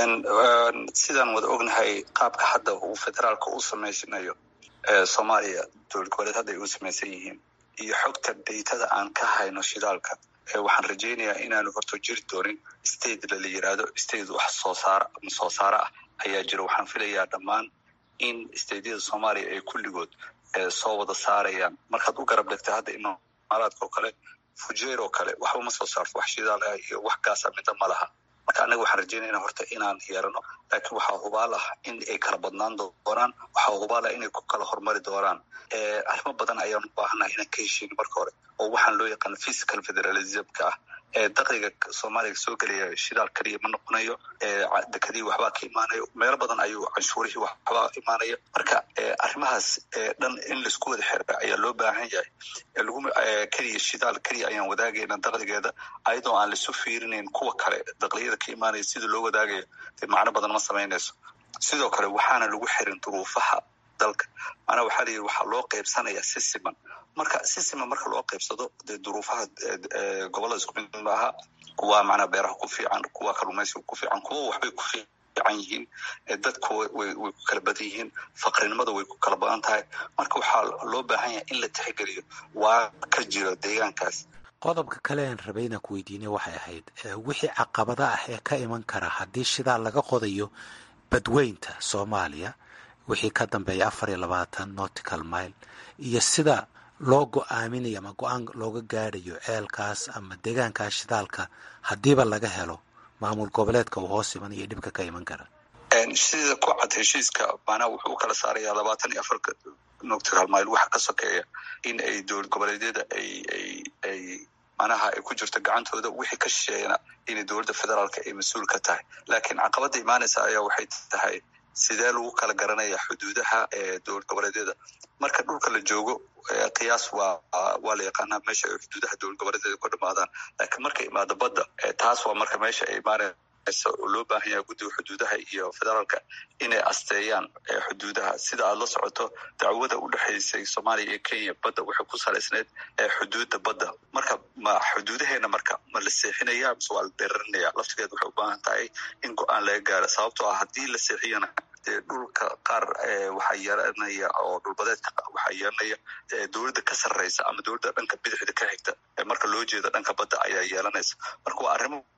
sidaan wada ognahay qaabka hadda uu federaalka u samaysanayo soomaaliya dowlad goboleed hadda ay u samaysan yihiin iyo xogta daytada aan ka hayno shidaalka waxaan rajaynayaa inaanu horto jiri doonin state lala yiraahdo state wax soo saara ama soo saare ah ayaa jira waxaan filayaa dhammaan in stateyada soomaaliya ay kulligood soo wada saarayaan markaad u garab dhigta hadda imaaraadka oo kale fujeer oo kale waxba ma soo saarto wax shidaal ah iyo wax gaasa mida ma laha marka annaga waxaan rajaynayna horta inaan yeerano laakiin waxaa hubaal ah in ay kala badnaan doonaan waxaa hubaal ah inay ku kala horumari doonaan arrimo badan ayaan u baahannaha inaan ka heshiino marka hore oo waxaan loo yaqaan physical federalismka ah dakliga soomaaliya soo gelaya shidaal kaliya ma noqonayo dekadii waxbaa ka imaanayo meelo badan ayuu canshuurihii waxbaa imaanaya marka arrimahaas dhan in laisku wada xira ayaa loo baahan yahay lagu keliya shidaal keliya ayaan wadaagayna dakligeeda ayadoo aan laisu fiirinayn kuwa kale dakliyada ka imaanaya sida loo wadaagayo dee macno badan ma samaynayso sidoo kale waxaana lagu xirin duruufaha dalka maanaa waxaa la yidhi waxaa loo qaybsanaya si siman marka si siman marka loo qaybsado dee duruufaha gobollada isku mid maaha kuwa macnaa beeraha ku fiican kuwa kalluumaysiga ku fiican kuwa waxbay ku fiican yihiin dadku way way ku kala badan yihiin faqrinimada way ku kala badan tahay marka waxaa loo baahan yahay in la tixgeliyo waa ka jiro deegaankaas qodobka kale aan rabay inaan ku weydiinay waxay ahayd wixii caqabada ah ee ka iman kara haddii shidaal laga qodayo badweynta soomaaliya wixii ka dambeeya afar iyo labaatan nautical mile iyo sida loo go-aaminayo ama go-aan looga gaadhayo ceelkaas ama deegaankaas shidaalka haddiiba laga helo maamul goboleedka uu hoos iman iyo dhibka ka iman kara sida ku cad heshiiska maanaa wuxuu u kala saarayaa labaatan iyo afarka nautical mile waxa ka sokeeya in ay dowlad goboleedyada ay ay ay manaha ay ku jirto gacantooda wixii ka shisheeyana inay dowladda federaalka ay mas-uul ka tahay laakiin caqabada imaanaysa ayaa waxay tahay sidee lagu kala garanaya xuduudaha dowlad goboleedyada marka dhulka la joogo qiyaas waa waa la yaqaanaa meesha ay xuduudaha dowlad goboleedyada ku dhamaadaan laakiin marka imaado badda taas waa marka meesha ay imaanaysa oo loo baahan yahay guddiga xuduudaha iyo federaalka inay asteeyaan xuduudaha sida aad la socoto dacwada u dhexaysay soomaaliya iyo kenya badda waxay ku salaysneyd xuduudda badda marka ma xuduudaheena marka ma la seexinaya mise waa la dheerarinaya laftigeed waxay u baahan tahay in go-aan laga gaaro sababtoo ah haddii la seexiyana dee dhulka qaar waxaa yeelanaya oo dhulbadeedka waxaa yeelanaya dowladda ka sarreysa ama dowladda dhanka bidixda ka xigta marka loo jeeda dhanka badda ayaa yeelanaysa marka waa arrimo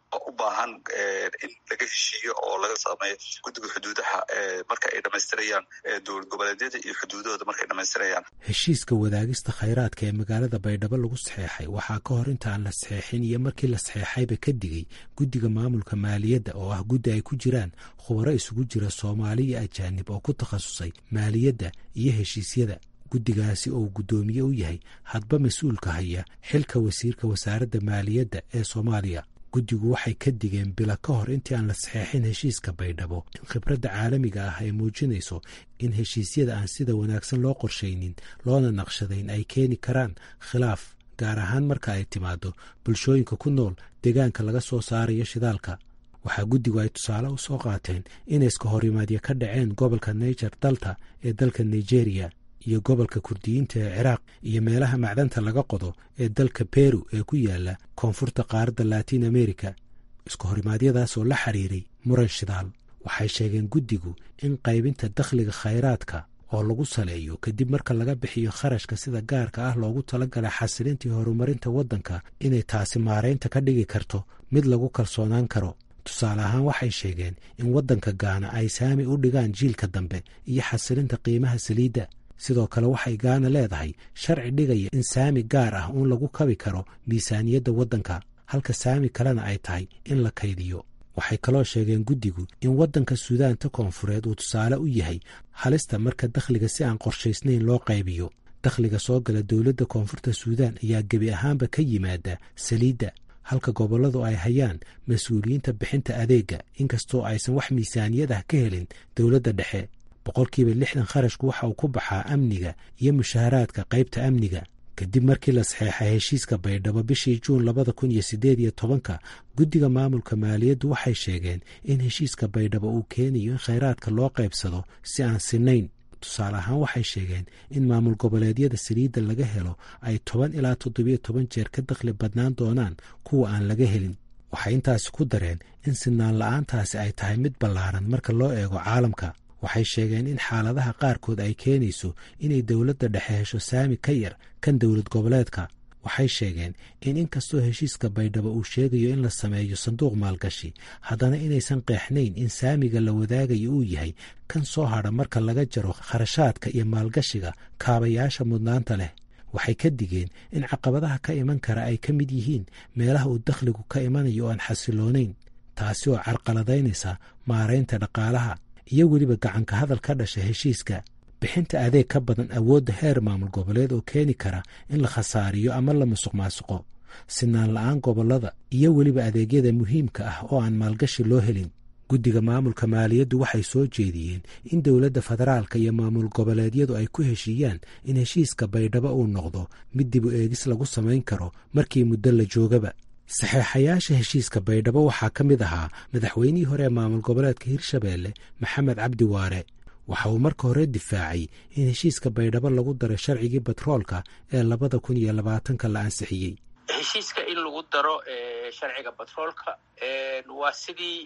oo u baahan in laga heshiiyo oo laga sameeyo guddiga xuduudaha marka ay dhamaystirayaan dowlad goboleedyada iyo xuduudahooda markay dhamaystirayaan heshiiska wadaagista khayraadka ee magaalada baydhabo lagu saxeexay waxaa ka hor inta aan la saxeexin iyo markii la saxeexayba ka digay guddiga maamulka maaliyadda oo ah guddi ay ku jiraan khubaro isugu jira soomaali iyo ajaanib oo ku takhasusay maaliyadda iyo heshiisyada guddigaasi oo guddoomiye u yahay hadba mas-uulka haya xilka wasiirka wasaaradda maaliyadda ee soomaaliya guddigu waxay ka digeen bila ka hor intii aan la saxeexin heshiiska baydhabo in khibradda caalamiga ah ay muujinayso in heshiisyada aan sida wanaagsan loo qorshaynin loona naqshadayn ay keeni karaan khilaaf gaar ahaan marka ay timaado bulshooyinka ku nool deegaanka laga soo saarayo shidaalka waxaa guddigu ay tusaale u soo qaateen inay iska horimaadyo ka dhaceen gobolka niger dalta ee dalka nigeria iyo gobolka kurdiyiinta ee ciraaq iyo meelaha macdanta laga qodo ee dalka beru ee ku yaala koonfurta qaaradda latiin america isku horimaadyadaasoo la xiriiray muran shidaal waxay sheegeen guddigu in qaybinta dakhliga khayraadka oo lagu saleeyo kadib marka laga bixiyo kharashka sida gaarka ah loogu talagalay xasilintii horumarinta waddanka inay taasi maaraynta ka dhigi karto mid lagu kalsoonaan karo tusaale ahaan waxay sheegeen in waddanka gaana ay saami u dhigaan jiilka dambe iyo xasilinta qiimaha saliidda sidoo kale waxay gaana leedahay sharci dhigaya in saami gaar ah uun lagu kabi karo miisaaniyadda waddanka halka saami kalena ay tahay in la kaydiyo waxay kaloo sheegeen guddigu in waddanka suudaanta koonfureed uu tusaale u yahay halista marka dakhliga si aan qorshaysnayn loo qaybiyo dakhliga soo gala dowladda koonfurta suudaan ayaa gebi ahaanba ka yimaada saliidda halka gobolladu ay hayaan mas-uuliyiinta bixinta adeegga inkastoo aysan wax miisaaniyad ah ka helin dowladda dhexe boqolkiiba lixdan kharashku waxa uu ku baxaa amniga iyo mushaharaadka qaybta amniga kadib markii la saxeexay heshiiska baydhabo bishii juun labada kun iyo siddeed iyo tobanka guddiga maamulka maaliyaddu waxay sheegeen in heshiiska baydhabo uu keenayo in khayraadka loo qaybsado si aan sinayn tusaale ahaan waxay sheegeen in maamul goboleedyada saliidda laga helo ay toban ilaa toddobiyo toban jeer ka dakhli badnaan doonaan kuwa aan laga helin waxay intaasi ku dareen in sinaan la-aantaasi ay tahay mid ballaaran marka loo eego caalamka waxay sheegeen in xaaladaha qaarkood ay keenayso inay dowladda dhexe hesho saami ka yar kan dowlad goboleedka waxay sheegeen in inkastoo heshiiska baydhabo uu sheegayo in la sameeyo sanduuq maalgashi haddana inaysan qeexnayn in saamiga la wadaagayo uu yahay kan soo hadha marka laga jaro kharashaadka iyo maalgashiga kaabayaasha mudnaanta leh waxay ka digeen in caqabadaha ka iman kara ay ka mid yihiin meelaha uu dakhligu ka imanayo oo aan xasiloonayn taasi oo carqaladaynaysa maaraynta dhaqaalaha iyo weliba gacanka hadal ka dhasha heshiiska bixinta adeeg ka badan awoodda heer maamul goboleed oo keeni kara in la khasaariyo ama la musuq maasuqo sinaan la-aan gobollada iyo weliba adeegyada muhiimka ah oo aan maalgashi loo helin guddiga maamulka maaliyaddu waxay soo jeediyeen in dowladda federaalka iyo maamul goboleedyadu ay ku heshiiyaan in heshiiska baydhabo uu noqdo mid dib u eegis lagu samayn karo markii muddo la joogaba saxeexayaasha heshiiska baydhabo waxaa ka mid ahaa madaxweynihii hore ee maamul goboleedka hirshabeelle maxamed cabdi waare waxa uu marka hore difaacay in heshiiska baydhabo lagu daray sharcigii batroolka ee labada kun iyo labaatanka la ansixiyey heshiiska in lagu daro sharciga batroolka waa sidii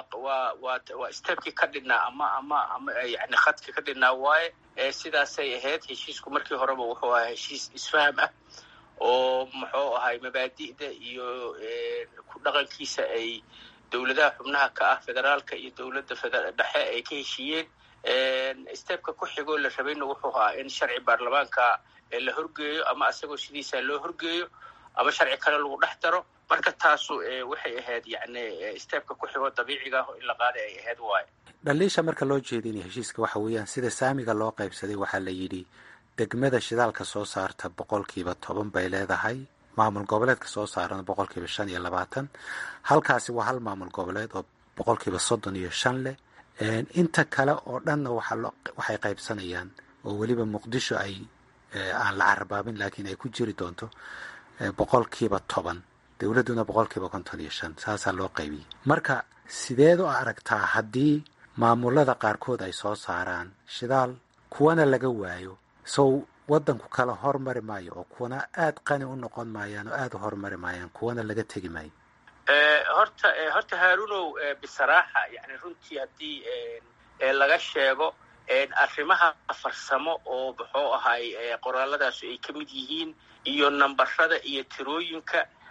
waa stebkii ka dhinaa ama ama ama yani khadka ka dhinaa waaye sidaasay ahayd heshiisku markii horeba wuxuu ahaa heshiis isfaham ah oo muxuu ahay mabaadi'da iyo ku dhaqankiisa ay dowladaha xubnaha ka ah federaalka iyo dowladda dhexe ay ka heshiiyeen stebka ku xigoo la rabayna wuxuu ahaa in sharci baarlamaanka la horgeeyo ama asagoo sidiisa loo horgeeyo ama sharci kale lagu dhex daro marka taasu waxay ahayd yani stebka ku xigoo dabiiciga ah in la qaaday ay ahayd waayo dhaliisha marka loo jeedinaya heshiiska waxa weeyaan sida saamiga loo qaybsaday waxaa la yidhi degmada shidaalka soo saarta boqolkiiba toban bay leedahay maamul goboleedka soo saarana boqolkiiba shan iyo labaatan halkaasi waa hal maamul goboleed oo boqolkiiba soddon iyo shan leh inta kale oo dhanna waxay qaybsanayaan oo weliba muqdisho ay aan la carabaabin laakiin ay ku jiri doonto boqolkiiba toban dowladduna boqolkiiba konton iyo shan saasaa loo qaybiyey marka sideed u aragtaa haddii maamulada qaarkood ay soo saaraan shidaal kuwana laga waayo sow waddanku kala hormari maayo oo kuwana aada qani u noqon maayaan oo aada u hormari maayaan kuwana laga tegi maayo horta horta haarunow bisaraaxa yani runtii haddii laga sheego arrimaha farsamo oo muxuu ahay qoraalladaasu ay ka mid yihiin iyo nambarada iyo tirooyinka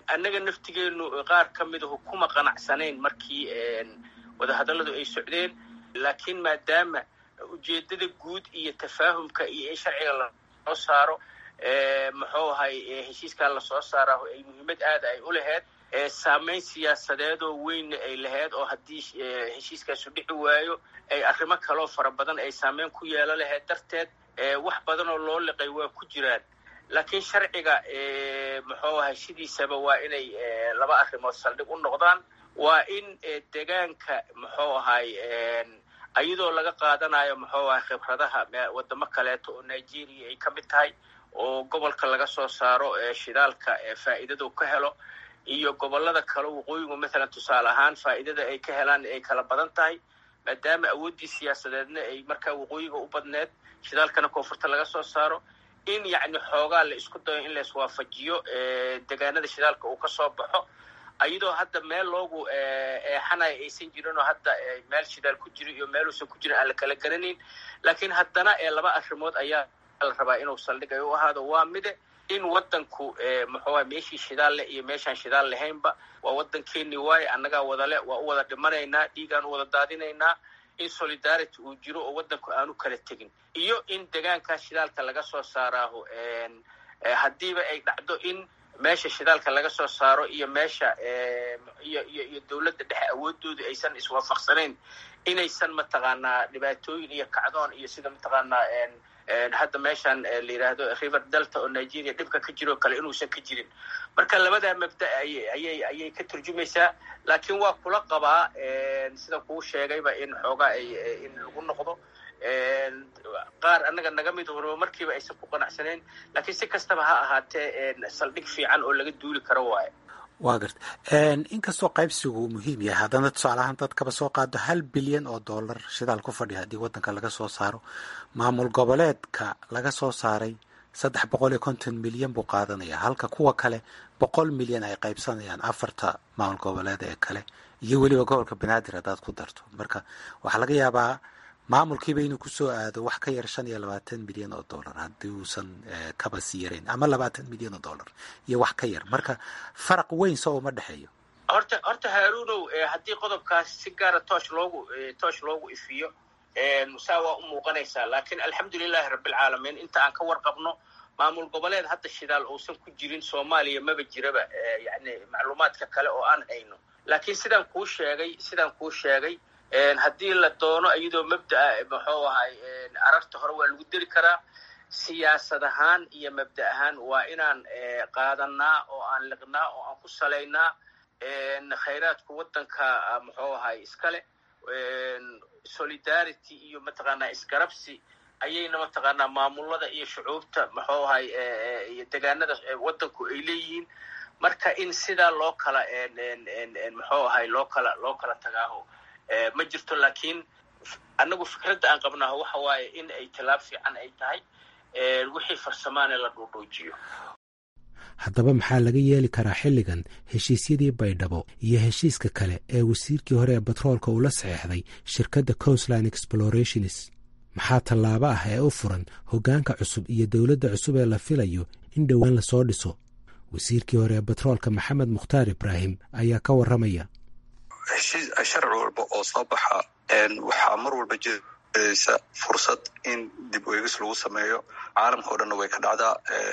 annaga naftigeenu qaar ka midahu kuma qanacsanayn markii wadahadalladu ay socdeen laakiin maadaama ujeeddada guud iyo tafaahumka iyo in sharciga lasoo saaro muxuu ahay heshiiskaa lasoo saaraaho ay muhiimad aada ay u laheyd saamayn siyaasadeedoo weynna ay lahayd oo haddii heshiiskaasu dhici waayo ay arrimo kaloo fara badan ay saamayn ku yeelo lahayd darteed wax badan oo loo liqay waa ku jiraan laakiin sharciga muxuu ahay sidiisaba waa inay laba arrimood saldhig u noqdaan waa in degaanka muxuu ahay iyadoo laga qaadanayo muxuu ahay khibradaha wadamo kaleeto oo nigeria ay ka mid tahay oo gobolka laga soo saaro shidaalka faa'iidadu ka helo iyo gobollada kale waqooyigu mathalan tusaale ahaan faa'iidada ay ka helaan ay kala badan tahay maadaama awooddii siyaasadeedna ay markaa waqooyiga u badneed shidaalkana koonfurta laga soo saaro in yacni xoogaa la isku dayo in la iswaafajiyo degaanada shidaalka uu ka soo baxo iyadoo hadda meel loogu eexanayo aysan jirin oo hadda meel shidaal ku jiro iyo meeluusan ku jirin aan la kala garanayn laakiin haddana laba arrimood ayaa la rabaa inuu saldhig ay u ahaado waa mide in waddanku muxuuaha meeshii shidaal leh iyo meeshaan shidaal lahaynba waa waddankeeni waaye annagaa wadale waa u wada dhimanaynaa dhiigaan u wada daadinaynaa in solidarity uu jiro oo waddanku aanu kala tegin iyo in degaankaa shidaalka laga soo saaraaho haddiiba ay dhacdo in meesha shidaalka laga soo saaro iyo meesha iyo iyo iyo dowladda dhexe awoodoodu aysan iswaafaqsanayn inaysan mataqaanaa dhibaatooyin iyo kacdoon iyo sida mataqaanaa hadda meeshaan la yidhaahdo river delta oo nigeria dhibka ka jiro kale inuusan ka jirin marka labadaa mabda ayay ayay ka turjumaysaa laakiin waa kula qabaa sida kuu sheegayba in xoogaa ay in lagu noqdo qaar annaga naga mid horba markiiba aysan ku qanacsanayn laakiin si kastaba ha ahaatee saldhig fiican oo laga duuli karo waaye waa garta inkastoo qaybsigu uu muhiim yahay haddana tusaalahaan dadkaba soo qaado hal bilyan oo dollar shidaal ku fadhiya haddii waddanka laga soo saaro maamul goboleedka laga soo saaray saddex boqol iyo konton milyan buu qaadanaya halka kuwa kale boqol milyan ay qaybsanayaan afarta maamul goboleed ee kale iyo weliba gobolka banaadir haddaad ku darto marka waxaa laga yaabaa maamulkiiba inuu kusoo aado wax ka yar shan iyo labaatan milyan oo dollar haddii uusan kaba sii yarayn ama labaatan milyan oo dollar iyo wax ka yar marka faraq weyn soo uma dhexeeyo horta horta haaruunow haddii qodobkaas si gaara toosh loogu toosh loogu ifiyo saa waa u muuqanaysaa laakiin alxamdulilahi rabbilcaalamiin inta aan ka warqabno maamul goboleed hadda shidaal uusan ku jirin soomaaliya maba jiraba yani macluumaadka kale oo aan hayno laakiin sidaan kuu sheegay sidaan kuu sheegay haddii la doono iyadoo mabda'a muxuu ahay ararta hore waa lagu deri karaa siyaasad ahaan iyo mabda ahaan waa inaan qaadanaa oo aan liqnaa oo aan ku salaynaa khayraadku waddanka muxuu ahay iskale solidarity iyo mataqaanaa isgarabsi ayayna mataqaanaa maamulada iyo shucuubta muxuu ahay iyo degaanada waddanku ay leeyihiin marka in sidaa loo kala muxuu ahay loo kala loo kala tagaaho ma jirto laakiin annagu fikradda aan qabnaaho waxa waaye in ay tallaab fiican ay tahay wixii farsamaane la dhuudhuujiyo haddaba maxaa laga yeeli karaa xilligan heshiisyadii baydhabo iyo heshiiska kale ee wasiirkii hore ee batroolka uu la saxeexday shirkadda coastline explorationis maxaa tallaabo ah ee u furan hoggaanka cusub iyo dowladda cusub ee la filayo in dhowaan lasoo dhiso wasiirkii hore ee batroolka maxamed mukhtaar ibraahim ayaa ka warramaya heshiis sharci walba oo soo baxa waxaa mar walba jiraysa fursad in dib u eegis lagu sameeyo caalamka o dhanna way ka dhacdaa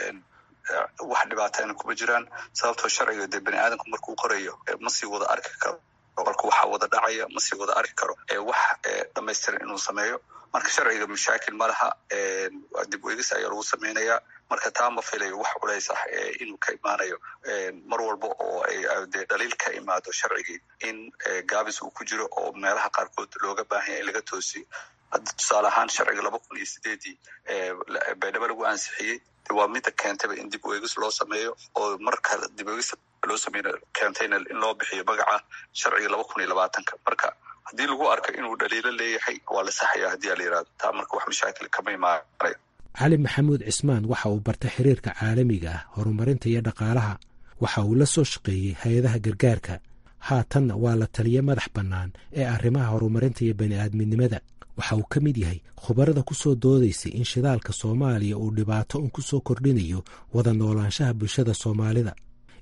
wax dhibaatayna kuma jiraan sababtoo sharciga dee bani aadamku markuu qorayo ma sii wada arki karo qolka waxaa wada dhacaya ma sii wada arki karo wax dhamaystiran inuu sameeyo marka sharciga mashaakil ma laha dib u eegis ayaa lagu samaynayaa marka taa ma filayo wax culays ah inuu ka imaanayo mar walba oo de dhaliil ka imaado sharcigii in gaabis uu ku jiro oo meelaha qaarkood looga baahanya in laga toosiyo hadda tusaale ahaan sharciga laba kun iyo sideedii baydhabo lagu ansixiyey waa mida keentayba in dib u eegis loo sameeyo oo marka dib u eegis loo sameyn keentayna in loo bixiyo magaca sharciga laba kun iyo labaatanka marka haddii lagu arko inuu dhaliilo leeyahay waa la saxaya haddii a la yihahdo taa marka wax mashaakil kama imaanayo cali maxamuud cismaan waxa uu bartay xiriirka caalamiga ah horumarinta iyo dhaqaalaha waxa uu la soo shaqeeyey hay-adaha gargaarka haatanna waa la taliya madax bannaan ee arrimaha horumarinta iyo bani'aadminimada waxa uu ka mid yahay khubarada ku soo doodaysay in shidaalka soomaaliya uu dhibaato un ku soo kordhinayo wada noolaanshaha bulshada soomaalida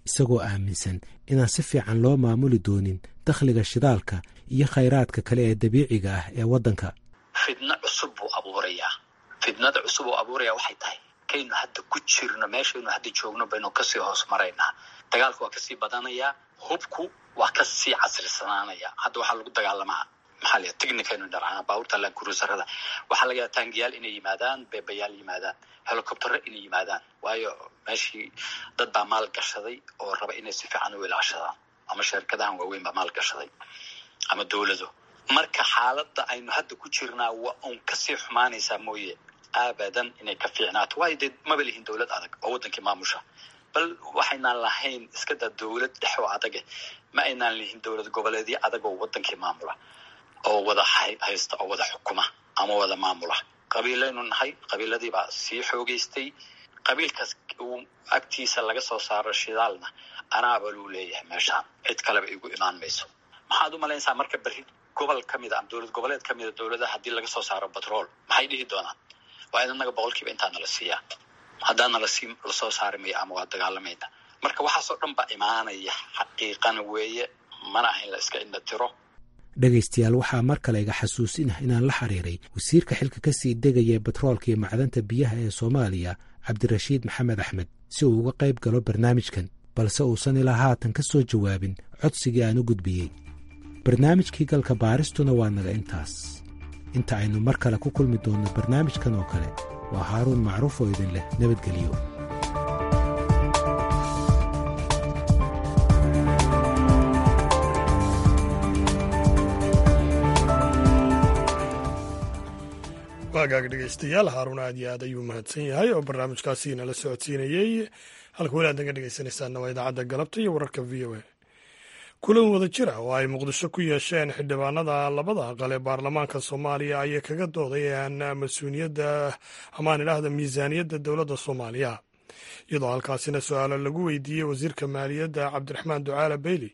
isagoo aaminsan inaan si fiican loo maamuli doonin dakhliga shidaalka iyo khayraadka kale ee dabiiciga ah ee waddanka fidno cusub buu abuurayaa fidnada cusub uu abuuraya waxay tahay kaynu hadda ku jirno meeshaynu hadda joogno baynu kasii hoos maraynaa dagaalku waa kasii badanayaa hubku waa kasii casrisanaanaya hadda waxaa lagu dagaalamaa maxaa la technicaynu dharcana baabuurta lankurusarada waxaa laga yaaba taangiyaal inay yimaadaan beebayaal yimaadaan helicoptero inay yimaadaan waayo meeshii dad baa maal gashaday oo raba inay si fiican u ilaashadaan ama shirkadahan waaweyn baa maal gashaday ama dowlado marka xaaladda aynu hadda ku jirnaa waa uun kasii xumaanaysaa mooye abadan inay ka fiicnaato waayo dee maba lihin dowlad adag oo waddankii maamusha bal waxaynaan lahayn iska daa dowlad dhex oo adage ma aynaan lihin dowlad goboleedyo adag oo waddankii maamula oo wada haysta oo wada xukuma ama wada maamula qabiilaynu nahay qabiiladiibaa sii xoogeystay qabiilkaas uu agtiisa laga soo saaro shidaalna anaaba luu leeyahay meeshaan cid kaleba igu imaan mayso maxaad u malaynaysaa marka berri gobol ka mid a ama dowlad goboleed ka mid a dowladaha haddii laga soo saaro batrool maxay dhihi doonaan waa in annaga boqolkiiba intaa nala siiyaa haddaa nala sii lasoo saari maya ama waa dagaalamayna marka waxaasoo dhan baa imaanaya xaqiiqana weeye mana ahayn la iska indha tiro dhegaystayaal waxaa mar kale iga xasuusinah inaan la xiriiray wasiirka xilka ka sii degaya batroolka iyo macdanta biyaha ee soomaaliya cabdirashiid maxamed axmed si uu uga qayb galo barnaamijkan balse uusan ilaa haatan ka soo jawaabin codsigii aan u gudbiyey barnaamijkii galka baaristuna waa naga intaas inta aynu mar kale ku kulmi doonno barnaamijkan oo kale waa haaruun macruuf oo idin leh nabadgelyo waagaag dhegaystayaal haaruun aad iyo aad ayuu mahadsan yahay oo barnaamijkaasi nala socodsiinayey halka weli aad naga dhegaysanaysaanna waa idaacadda galabta iyo wararka v o a kulan wada jira oo ay muqdisho ku yeesheen xildhibaanada labada aqal ee baarlamaanka soomaaliya ayay kaga doodayaan mas-uuliyadda amaan idhaahda miisaaniyadda dowladda soomaaliya iyadoo halkaasina su-aalo lagu weydiiyey wasiirka maaliyadda cabdiraxmaan ducaale beyli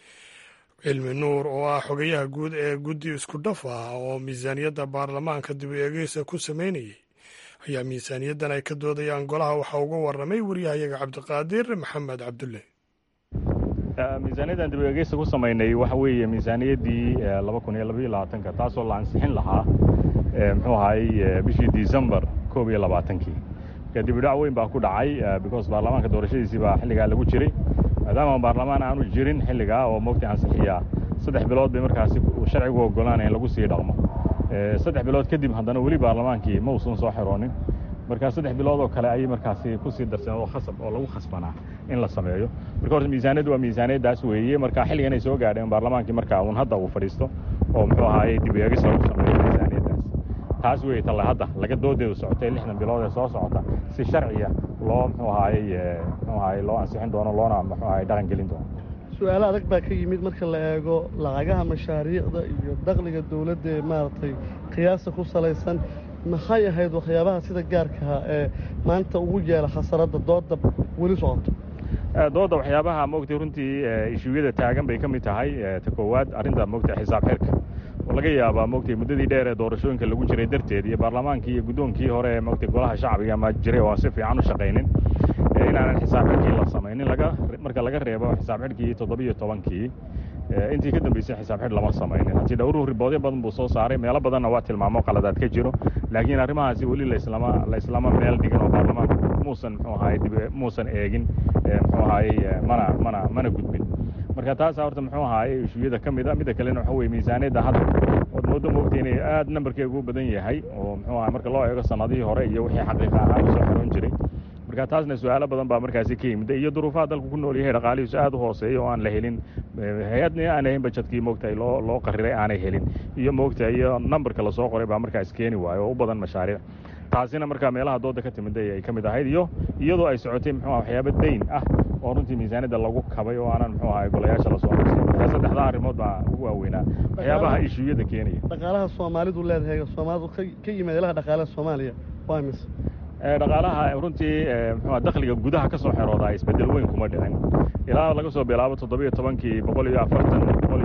cilmi nuur oo ah xogayaha guud ee guddi isku dhaf ah oo miisaaniyadda baarlamaanka dib u eegeysa ku sameynayay ayaa miisaaniyaddan ay ka doodayaan golaha waxaa uga warramay waryahayaga cabdiqaadir maxamed cabdulle miisaaniyaddan dib u eegeysa ku samaynay waxa weeye miisaaniyaddii laba kun iyo labaiyo labaatanka taasoo la ansixin lahaa muxuu ahaayey bishii decembar koob iyo labaatankii marka dib u dhac weyn baa ku dhacay because baarlamaanka doorashadiisii baa xilligaa lagu jiray maadaama baarlamaan aanu jirin xilligaa oo mogta ansixiyaa saddex bilood bay markaasi sharcigu ogolaanaya in lagu sii dhaqmo saddex bilood kadib haddana weli baarlamaankii ma uusan soo xiroonin marka saddex bilood oo kale ayay markaasi kusii darsadeen oo khasab oo lagu khasbanaa in la sameeyo marka horta miisaaniyaddu waa miisaaniyaddaas weeye marka xilligan ay soo gaadheen baarlamaankii marka uun hadda uu fadhiisto oo muxuu ahaayey dib u eegis lagu sameeyo miisaaniyaddaas taas weeye talle hadda laga doodeedu socotay lixdan bilood ee soo socota si sharciya loo muxuu ahaayey muxuu ahaayey loo ansixin doono loona muxuu ahaayey dhaqan gelin doono su-aalo adag baa ka yimid marka la eego lacagaha mashaariicda iyo dakhliga dowladda ee maaragtay qiyaasta ku salaysan maxay ahayd waxyaabaha sida gaarkaha ee maanta ugu yeela khasaradda dooda weli socoto dooda waxyaabaha mogtay runtii ishuuyada taagan bay ka mid tahay ta koowaad arrinta mogtay xisaab xirka oo laga yaabaa mogtay muddadii dheer ee doorashooyinka lagu jiray darteed iyo baarlamaankii iyo guddoonkii hore ee mogtay golaha shacbiga ama jiray oo aan si fiican u shaqaynin inaanan xisaab xidhkii la samaynin laga marka laga reebo xisaab xidhkii toddobiyo tobankii intii ka dambeysay xisaab xidh lama samaynin haddii dhowruhu riboodyo badan buu soo saaray meelo badanna waa tilmaamo qaladaad ka jiro laakiin arrimahaasi weli laislama la islama meel dhigin oo baarlamaanku muusan muxuu ahaayey dib muusan eegin muxuu ahaayey mana mana mana gudbin marka taasa horta muxuu ahaayey ishuuyada ka mid a midda kalena waxa weye miisaaniyadda hadda ood moodo moogtay inay aad nambarkeegu u badan yahay oo muxuu ahay marka loo eego sanadihii hore iyo wixii xaqiiqa ahaan usoo xiroon jiray marka taasna su-aalo badan baa markaasi ka yimid iyo duruufaha dalku ku nool yahay dhaqaalihiisu aad u hooseeya oo aan la helin hay-adna aan ahayn bajadkii moogtahay loo loo qariray aanay helin iyo moogtahay iyo nambarka lasoo qoray baa markaas keeni waayo oo u badan mashaariic taasina markaa meelaha dooda ka timid ay ka mid ahayd iyo iyadoo ay socotay muxuu aha waxyaaba dayn ah oo runtii miisaaniyadda lagu kabay oo aanan muxuu ahay golayaasha lasoo qabsay markaa saddexdaa arrimood baa ugu waaweynaa waxyaabaha ishuuyada keenaya dhaqaalaha soomaalidu leedahay soomaalidu ka yimaad ilaha dhaqaalaha soomaaliya waa mise dhaqaalaha runtii muxuu dakhliga gudaha ka soo xerooda isbeddel weyn kuma dhicin ilaa laga soo bilaabo toddobiyo tobankii boqol iyo afartan boqol iyo muxuu ahay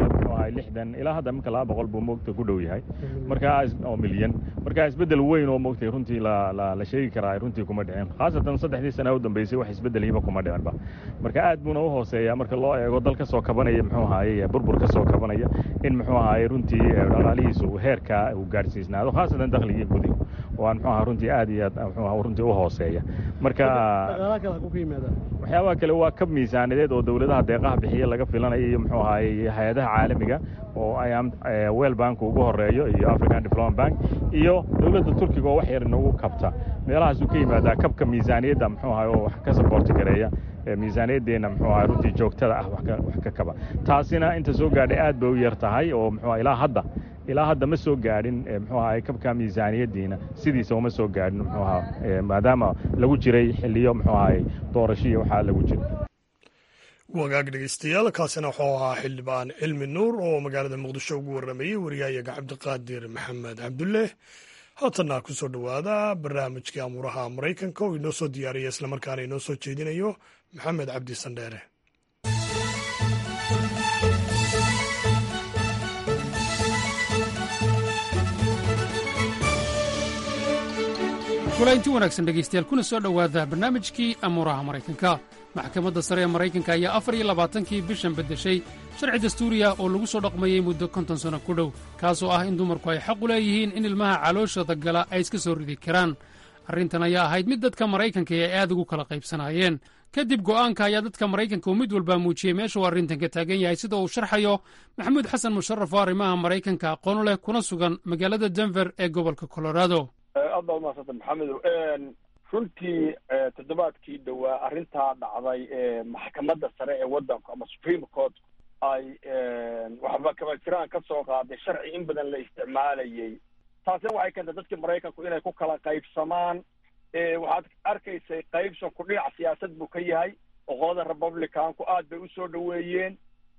ahay lixdan ilaa hadda iminka laba boqol buu moogta ku dhow yahay markaa oo milyan marka isbeddel weyn oo moogtay runtii la la la sheegi karaa runtii kuma dhicin khaasatan saddexdii sana u dambeysay wax isbeddelihiba kuma dhicinba marka aad buuna u hooseeyaa marka loo eego dal ka soo kabanaya muxuu ahaaye burbur ka soo kabanaya in muxuu ahaaye runtii dhaqaalihiisu uu heerkaa uu gaadhsiisnaado khaasatan dakhligii gudigu oo aan muxuu ahaa runtii aad iyo aad muxuu ahaa runtii u hooseeya marka waxyaabaha kale waa kab miisaanideed oo dowladaha deeqaha bixiya laga filanayo iyo muxuu ahaaye hay-adaha caalamiga oo ay wel bank ugu horeeyo iyo african development bank iyo dowladda turkiga oo wax yar inagu kabta meelahaasuu ka yimaadaa kabka miisaaniyadda muxuu ahay oo wax ka saboorti gareeya miisaaniyaddeenna muxuu ahay runtii joogtada ah wax ka kaba taasina inta soo gaadhay aad bay u yar tahay oo muxuu ilaa hadda ilaa hadda ma soo gaadhin muxuu ahay kabka miisaaniyaddiina sidiisa uma soo gaadhin muxuu ahaa maadaama lagu jiray xilliyo muxuu ahay doorashiya waxaa lagu jiray wagaag dhegeystayaal kaasina wuxuu ahaa xildhibaan cilmi nuur oo magaalada muqdisho ugu warramayey wariyahayaga cabdiqaadir maxamed cabdulle haatanna ku soo dhowaada barnaamijkii amuuraha maraykanka oo inoo soo diyaariya islamarkaana inoo soo jeedinayo maxamed cabdi sandheere kulaynti wanaagsan dhegaystayaal kuna soo dhowaada barnaamijkii amuuraha maraykanka maxkamadda sare ee maraykanka ayaa afar iyo labaatankii bishan beddeshay sharci dastuuriya oo lagu soo dhaqmayey muddo konton sanno ku dhow kaasoo ah in dumarku ay xaq u leeyihiin in ilmaha calooshooda gala ay iska soo ridi karaan arrintan ayaa ahayd mid dadka maraykanka ay aad ugu kala qaybsanaayeen kadib go'aanka ayaa dadka maraykanka uu mid walbaa muujiyey meesha uu arrintan ka taagan yahay sida uu sharxayo maxamuud xasan musharaf oo arrimaha maraykanka aqoon leh kuna sugan magaalada denver ee gobolka colorado aad baa umahadsanta maxamedow runtii toddobaadkii dhowaa arrintaa dhacday ee maxkamadda sare ee waddanku ama supreme court ay waxba kaba jiraan ka soo qaaday sharci in badan la isticmaalayay taasina waxay keentay dadkii maraykanku inay ku kala qaybsamaan waxaad arkaysay qaybsanku dhinac siyaasad buu ka yahay oo qolada republicanku aad bay usoo dhoweeyeen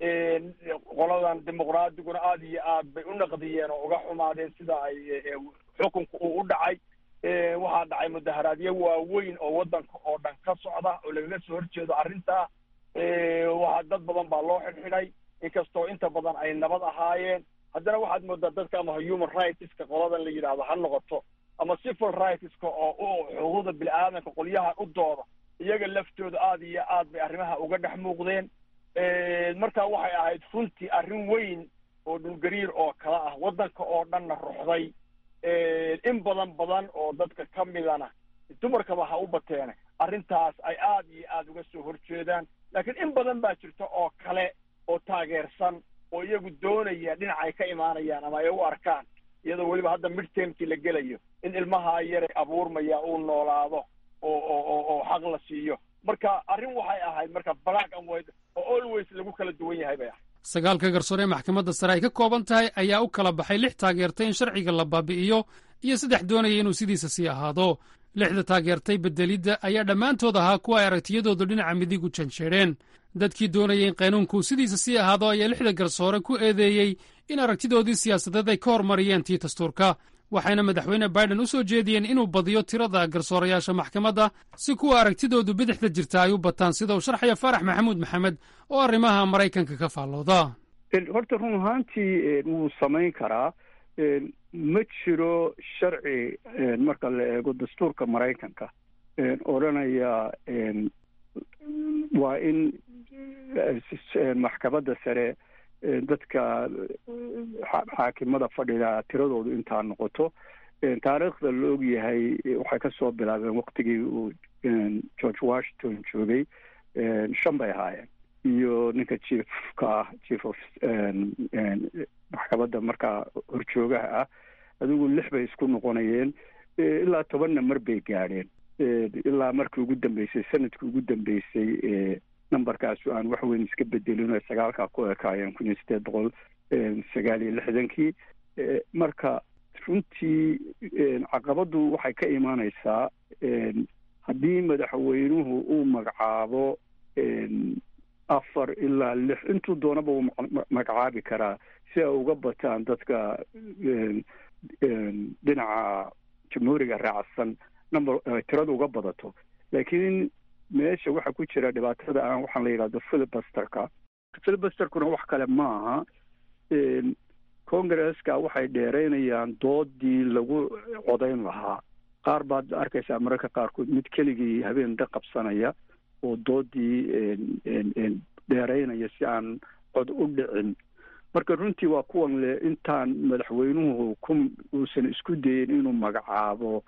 qoladan dimuqraadiguna aad iyo aad bay u naqdiyeen oo uga xumaadeen sida ay xukunka uu u dhacay waxaa dhacay mudaharaadyo waaweyn oo waddanka oo dhan ka socda oo lagaga soo horjeedo arrintaa waxaa dad badan baa loo xidhxidhay inkastoo inta badan ay nabad ahaayeen haddana waxaad moodaa dadka ama human rightska qoladan la yidhaahdo ha noqoto ama civil rightska oo u xuquuqda bini-aadanka qolyaha u dooda iyaga laftooda aad iyo aad bay arrimaha uga dhex muuqdeen marka waxay ahayd runtii arrin weyn oo dhulgariir oo kala ah waddanka oo dhanna ruxday in badan badan oo dadka ka midana dumarkaba ha u bateene arrintaas ay aad iyo aad uga soo horjeedaan laakiin in badan baa jirta oo kale oo taageersan oo iyagu doonaya dhinac ay ka imaanayaan ama ay u arkaan iyadoo weliba hadda midtermkii la gelayo in ilmaha yaray abuurmaya uu noolaado oo oo oo xaq la siiyo marka arrin waxay ahayd marka black and white oo always lagu kala duwan yahay bay ahayd sagaalka garsoore ee maxkamadda sare ay ka kooban tahay ayaa u kala baxay lix taageertay in sharciga la baabi'iyo iyo saddex doonaya inuu sidiisa sii ahaado lixda taageertay beddelidda ayaa dhammaantood ahaa kuwa ay aragtiyadoodu dhinaca midig u janjeedheen dadkii doonayay in qaynuunku sidiisa sii ahaado ayaa lixda garsoore ku eedeeyey in aragtidoodii siyaasadeed ay ka hormariyeen tii dastuurka waxayna madaxweyne biden u soo jeediyeen inuu badiyo tirada garsoorayaasha maxkamadda si kuwa aragtidoodu bidixda jirta ay u bataan sida uu sharxaya faarax maxamuud maxamed oo arrimaha maraykanka ka faallooda horta run ahaantii wuu samayn karaa ma jiro sharci marka la eego dastuurka maraykanka odhanaya waa in maxkamadda sare dadka xaakimada fadhida tiradoodu intaa noqoto taariikhda la og yahay waxay ka soo bilaabeen waktigii uu george washington joogay shan bay ahaayeen iyo ninka chiefka ah chief of maxkamadda markaa horjoogaha ah adigu lix bay isku noqonayeen ilaa tobanna mar bay gaadheen ilaa markii ugu dambeysay sanadkii ugu dambeysay numberkaasu aan wax weyn iska bedelin oo sagaalkaa ku ekaayeen kun iyo sideed boqol sagaal iyo lixdankii marka runtii caqabaddu waxay ka imaaneysaa haddii madaxweynuhu uu magacaabo afar ilaa lix intuu doonaba uu magacaabi karaa si ay uga bataan dadka dhinaca jamhuuriga raacsan number tirada uga badato laakiin meesha waxaa ku jira dhibaatada aan waxaan la yidhahdo filibusterka filibusterkuna wax kale ma aha congresska waxay dheeraynayaan doodii lagu codayn lahaa qaar baad arkaysaa mararka qaarkood mid keligii habeen da qabsanaya oo doodii dheeraynaya si aan cod u dhicin marka runtii waa kuwan le intaan madaxweynuhu ku uusan isku dayin inuu magacaabo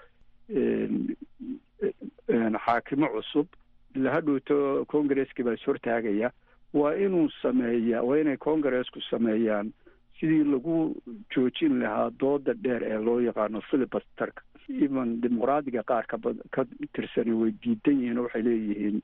xaakimo cusub ila hadhowto congresskii baa is hortaagaya waa inuu sameeyaa waa inay congresku sameeyaan sidii lagu joojin lahaa dooda dheer ee loo yaqaano filibasterka even dimuqraadiga qaar ka ka tirsani way diidan yihiin oo waxay leeyihiin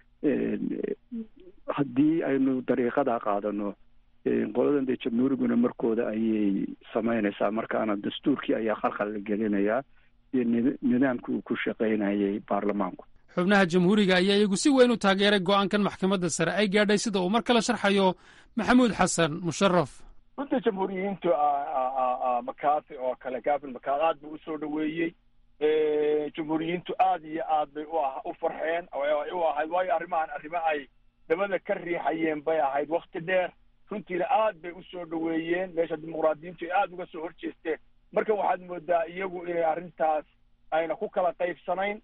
haddii aynu dariiqadaa qaadano qoladan dee jamhuuriguna markooda ayay samaynaysaa markaana dastuurkii ayaa khalkhal la gelinayaa iyo nidaamkii uu ku shaqaynayay baarlamaanku xubnaha jamhuuriga ayaa iyagu si weyn u taageeray go'aankan maxkamadda sare ay gaadhay sida uu mar kale sharxayo maxamuud xasan musharaf runta jamhuuriyiintu makaati oo kale gavin makaati aad buu usoo dhaweeyey jamhuuriyiintu aad iyo aad bay u farxeen u ahayd waayo arrimahan arrimo ay dabada ka riixayeen bay ahayd wakti dheer runtiina aad bay usoo dhaweeyeen meesha dimuqraadiyiintu ay aada uga soo horjeesteen marka waxaad moodaa iyagu inay arrintaas ayna ku kala qaybsanayn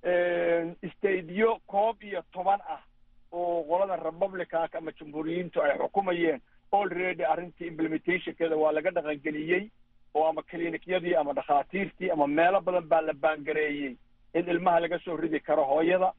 stadiyo koob iyo toban ah oo qolada republicanka ama jamhuuriyiintu ay xukumayeen already arrintii implementationkeeda waa laga dhaqangeliyey oo ama clinikyadii ama dhakhaatiirtii ama meelo badan baa la baangareeyey in ilmaha laga soo ridi karo hooyada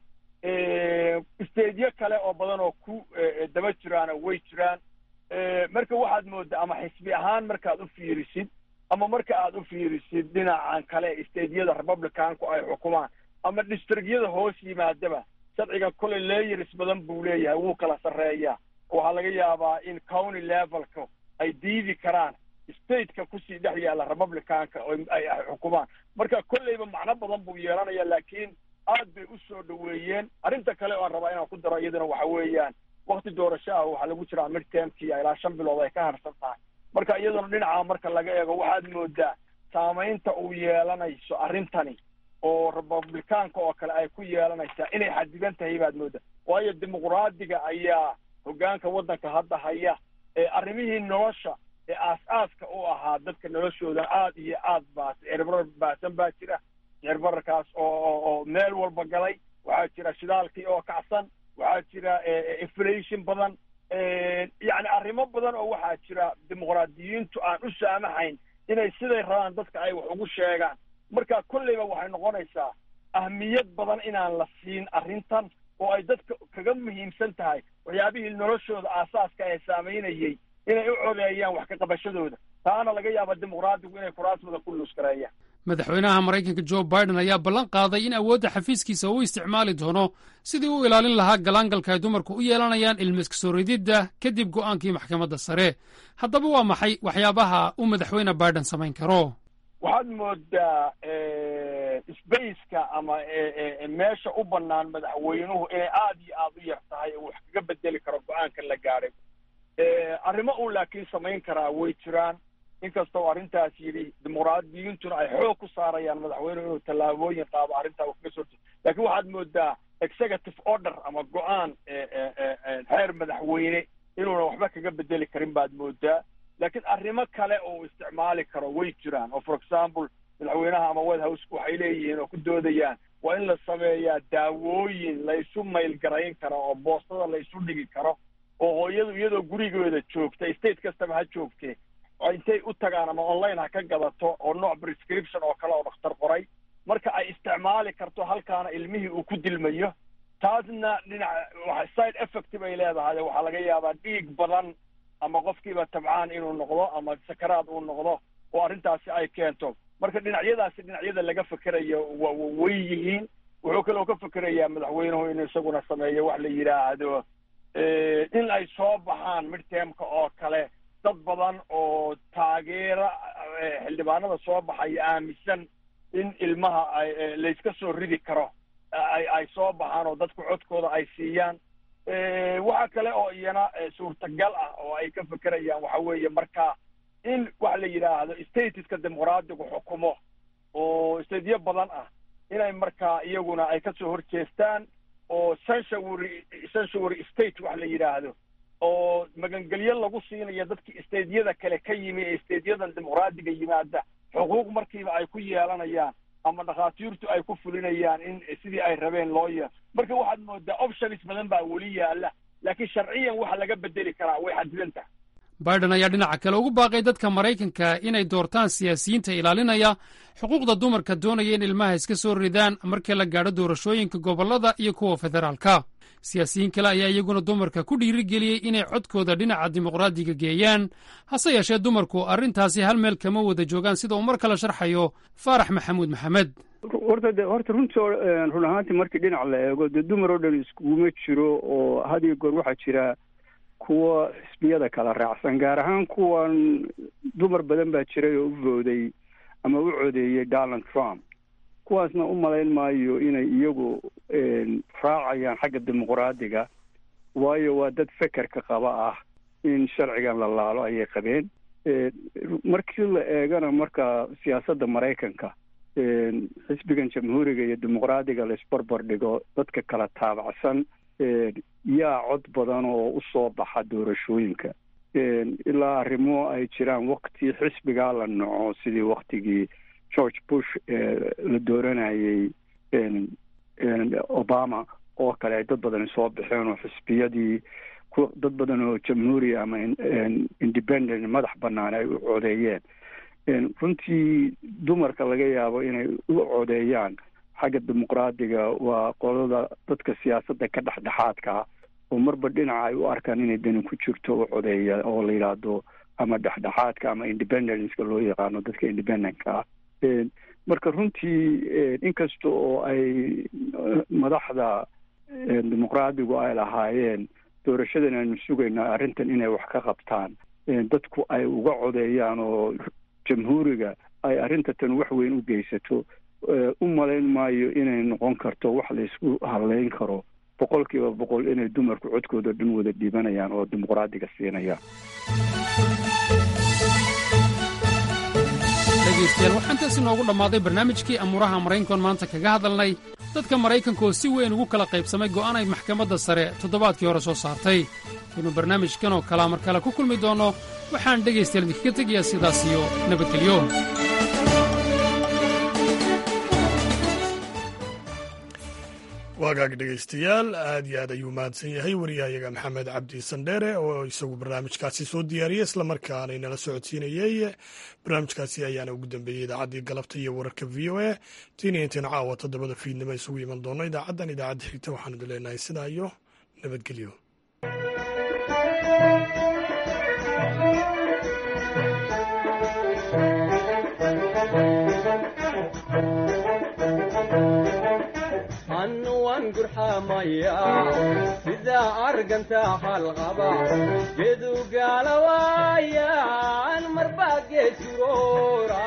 stadiyo kale oo badan oo ku daba jiraana way jiraan marka waxaad moodaa ama xisbi ahaan markaad u fiirisid ama marka aad u fiirisid dhinacan kale stadiyada republicanku ay xukumaan ama districtyada hoos yimaadaba sharciga koley layers badan buu leeyahay wuu kala sarreeyaa waxaa laga yaabaa in county levelka ay diidi karaan stateka kusii dhex yaalla republicanka oo ay xukumaan marka kolleyba macno badan buu yeelanaya laakiin aad bay u soo dhaweeyeen arrinta kale oo aan rabaa inaan ku daro iyadana waxa weeyaan wakti doorasho ah waxaa lagu jiraa midtermkii ilaa shan bilood ay ka harsan tahay marka iyadana dhinaca marka laga eego waxaad moodaa saamaynta uu yeelanayso arrintani oo republicaanka oo kale ay ku yeelanaysaa inay xadidan tahay baad moodaa waayo dimuqraadiga ayaa hoggaanka waddanka hadda haya ee arrimihii nolosha ee aas-aaska u ahaa dadka noloshooda aad iyo aad baa sicirbarar baasan baa jira sicirbararkaas oo oo meel walba galay waxaa jira shidaalkii oo kacsan waxaa jira inflation badan yacni arrimo badan oo waxaa jira dimuqraadiyiintu aan u saamaxayn inay siday rabaan dadka ay wax ugu sheegaan marka kolleyba waxay noqonaysaa ahmiyad badan inaan la siin arrintan oo ay dadka kaga muhiimsan tahay waxyaabihii noloshooda aasaaska ee saamaynayey inay u codeeyaan wax ka qabashadooda taana laga yaaba dimuqraadigu inay kuraasmada ku luuskareeyaan madaxweynaha maraykanka jo biden ayaa ballan qaaday in awoodda xafiiskiisa uu isticmaali doono sidii u ilaalin lahaa galaangalka ay dumarku u yeelanayaan ilmiska soo rididda kadib go'aankii maxkamadda sare haddaba waa maxay waxyaabaha uu madaxweyne biden samayn karo waxaad moodaa spaceka ama meesha u bannaan madaxweynuhu inay aad iyo aad u yar tahay oo wax kaga bedeli karo go-aankan la gaadhay arrimo uu laakiin samayn karaa way jiraan inkastoo arrintaas yidhi dimuqraadiyiintuna ay xoog ku saarayaan madaxweynuhu inuu tallaabooyin qaado arrintaa uu kaga soo jeedo laakiin waxaad moodaa executive order ama go-aan xeer madaxweyne inuuna waxba kaga bedeli karin baad moodaa laakiin arrimo kale oo isticmaali karo way jiraan oo for example madaxweynaha ama white houseka waxay leeyihiin oo ku doodayaan waa in la sameeyaa daawooyin laysu maylgarayn karo oo boostada laysu dhigi karo oo hooyadu iyadoo gurigooda joogta state kastaba ha joogtee intay u tagaan ama online ha ka gadato oo nooc prescription oo kale oo dhakhtar qoray marka ay isticmaali karto halkaana ilmihii uu ku dilmayo taasna dhinac side effect bay leedahay waxaa laga yaabaa dhiig badan ama qofkiiba tabcaan inuu noqdo ama sakaraad uu noqdo oo arrintaasi ay keento marka dhinacyadaasi dhinacyada laga fekerayo way yihiin wuxuu kaloo ka fekerayaa madaxweynuhu inuu isaguna sameeyo wax la yidhaahdo in ay soo baxaan midtermka oo kale dad badan oo taageera xildhibaanada soo baxaya aaminsan in ilmaha ay layska soo ridi karo ay ay soo baxaan oo dadku codkooda ay siiyaan waxa kale oo iyana suurtagal ah oo ay ka fekerayaan waxa weeye marka in waxa la yidhaahdo statiska dimuqraadigu xukumo oo stadiyo badan ah inay markaa iyaguna ay kasoo horjeestaan oo censuary censuary state wax la yidhaahdo oo magangelyo lagu siinayo dadkii isteedyada kale ka yimi ee isteedyadan dimuqraadiga yimaada xuquuq markiiba ay ku yeelanayaan ama dhakhaatiirtu ay ku fulinayaan in sidii ay rabeen loo yeelo marka waxaad moodaa options badan baa weli yaala laakiin sharciyan waxa laga bedeli karaa way xadidan tahay biden ayaa dhinaca kale ugu baaqay dadka maraykanka inay doortaan siyaasiyiinta ilaalinaya xuquuqda dumarka doonaya in ilmaha iska soo ridaan markii la gaadho doorashooyinka gobollada iyo kuwa federaalka siyaasiyiin kale ayaa iyaguna dumarka ku dhiirigeliyey inay codkooda dhinaca dimuqraadiga geeyaan hase yeeshee dumarku arrintaasi hal meel kama wada joogaan sida uu mar kale sharxayo faarax maxamuud maxamed horta de horta runtii run ahaantii markii dhinac la eego dee dumar oo dhan iskuguma jiro oo had iyo goor waxaa jira kuwa xisbiyada kala raacsan gaar ahaan kuwan dumar badan baa jiray oo u vooday ama u codeeyey donald trump kuwaasna u malayn maayo inay iyagu raacayaan xagga dimuqraadiga waayo waa dad fekerka qaba ah in sharcigan la laalo ayay qabeen markii la eegana marka siyaasadda maraykanka xisbigan jamhuuriga iyo dimuqraadiga la isbarbar dhigo dadka kala taabacsan yaa cod badan oo usoo baxa doorashooyinka ilaa arrimo ay jiraan wakti xisbigaa la naco sidii waktigii george bush la dooranayay obama oo kale ay dad badani soo baxeen oo xisbiyadii dad badan oo jamhuuri ama independent madax bannaan ay u codeeyeen runtii dumarka laga yaabo inay u codeeyaan xagga dimuqraadiga waa qolada dadka siyaasadda ka dhexdhexaadkaa oo marba dhinaca ay u arkaan inay dani ku jirto u codeeya oo la yidhaahdo ama dhexdhexaadka ama independenceka loo yaqaano dadka independentka ah marka runtii inkasta oo ay madaxda dimuqraadigu ay lahaayeen doorashadan aynu sugaynaa arrintan inay wax ka qabtaan dadku ay uga codeeyaan oo jamhuuriga ay arrinta tan wax weyn u geysato u malayn maayo inay noqon karto wax laysku hadleyn karo boqol kiiba boqol inay dumarku codkooda dhan wada dhiibanayaan oo dimuqraadiga siinayaan dhegaystayaal waxaa intaas inoogu dhammaaday barnaamijkii amuuraha maraykankoon maanta kaga hadalnay dadka maraykanka oo si weyn ugu kala qaybsamay go'aan ay maxkamadda sare toddobaadkii hore soo saartay inuu barnaamijkan oo kalaa mar kale ku kulmi doonno waxaan dhegaystayaal idinkaga tegayaa sidaas iyo nabadgelyo waagaag dhegaystayaal aad iyo aad ayuu mahadsan yahay wariyahayaga maxamed cabdi sandheere oo isagu barnaamijkaasi soo diyaariyey islamarkaana inala socodsiinayey barnaamijkaasi ayaana ugu dambeeyey idaacaddii galabta iyo wararka v o a tiina intayn caawa toddobada fiidnimo isugu iman doono idaacaddan idaacadda xigta waxaanu idin leenahay sidaa iyo nabadgelyo sidaa argantaa halqaba gedu gaalawaayan marbaa geesuroora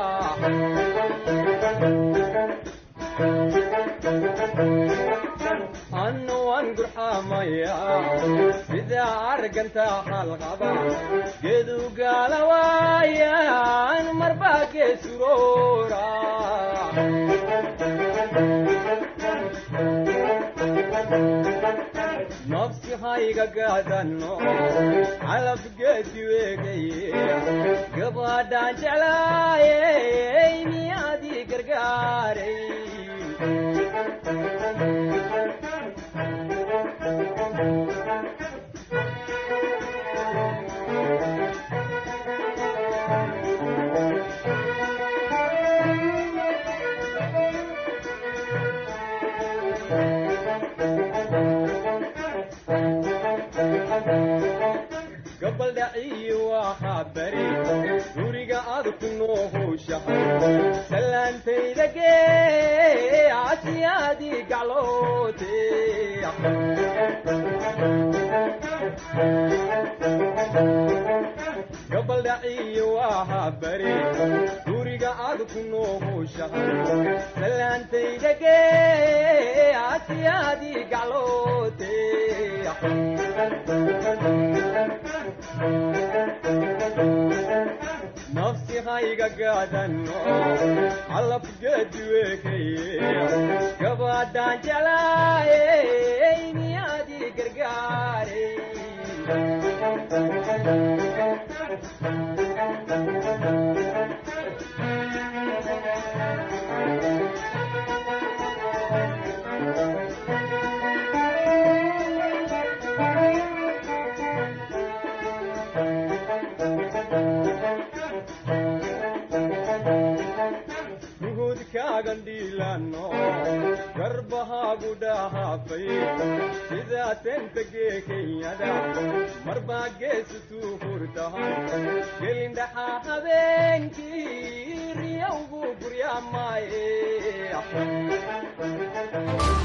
annuwan gurxamaya sidaa argantaa halqaba gedu gaalawaayan marbaa geesuroora nafsi hayga gaadano calab geedi weegaye gabadhaan jeclaayey miyaadii gargaaray gabaldhaciyi waxaa bari guriga aad ku noohowshahay salaantayda gee asiyaadii gacloote gabaldhaciyi waxaa bari guriga aad ku noohowshahay salaantayda gee asiyaadii gacloote nafsi hayga gaadano calab geedi weekaye gabadhaan jeclaayey miyaadii gargaaray nuhudkaagan dhiilano garbahaagu dhahaafay sidaa tentagee kenyada marbaa geesutuu hurtahan gelindhaxaa habeenkii riyowgu guryaamaaye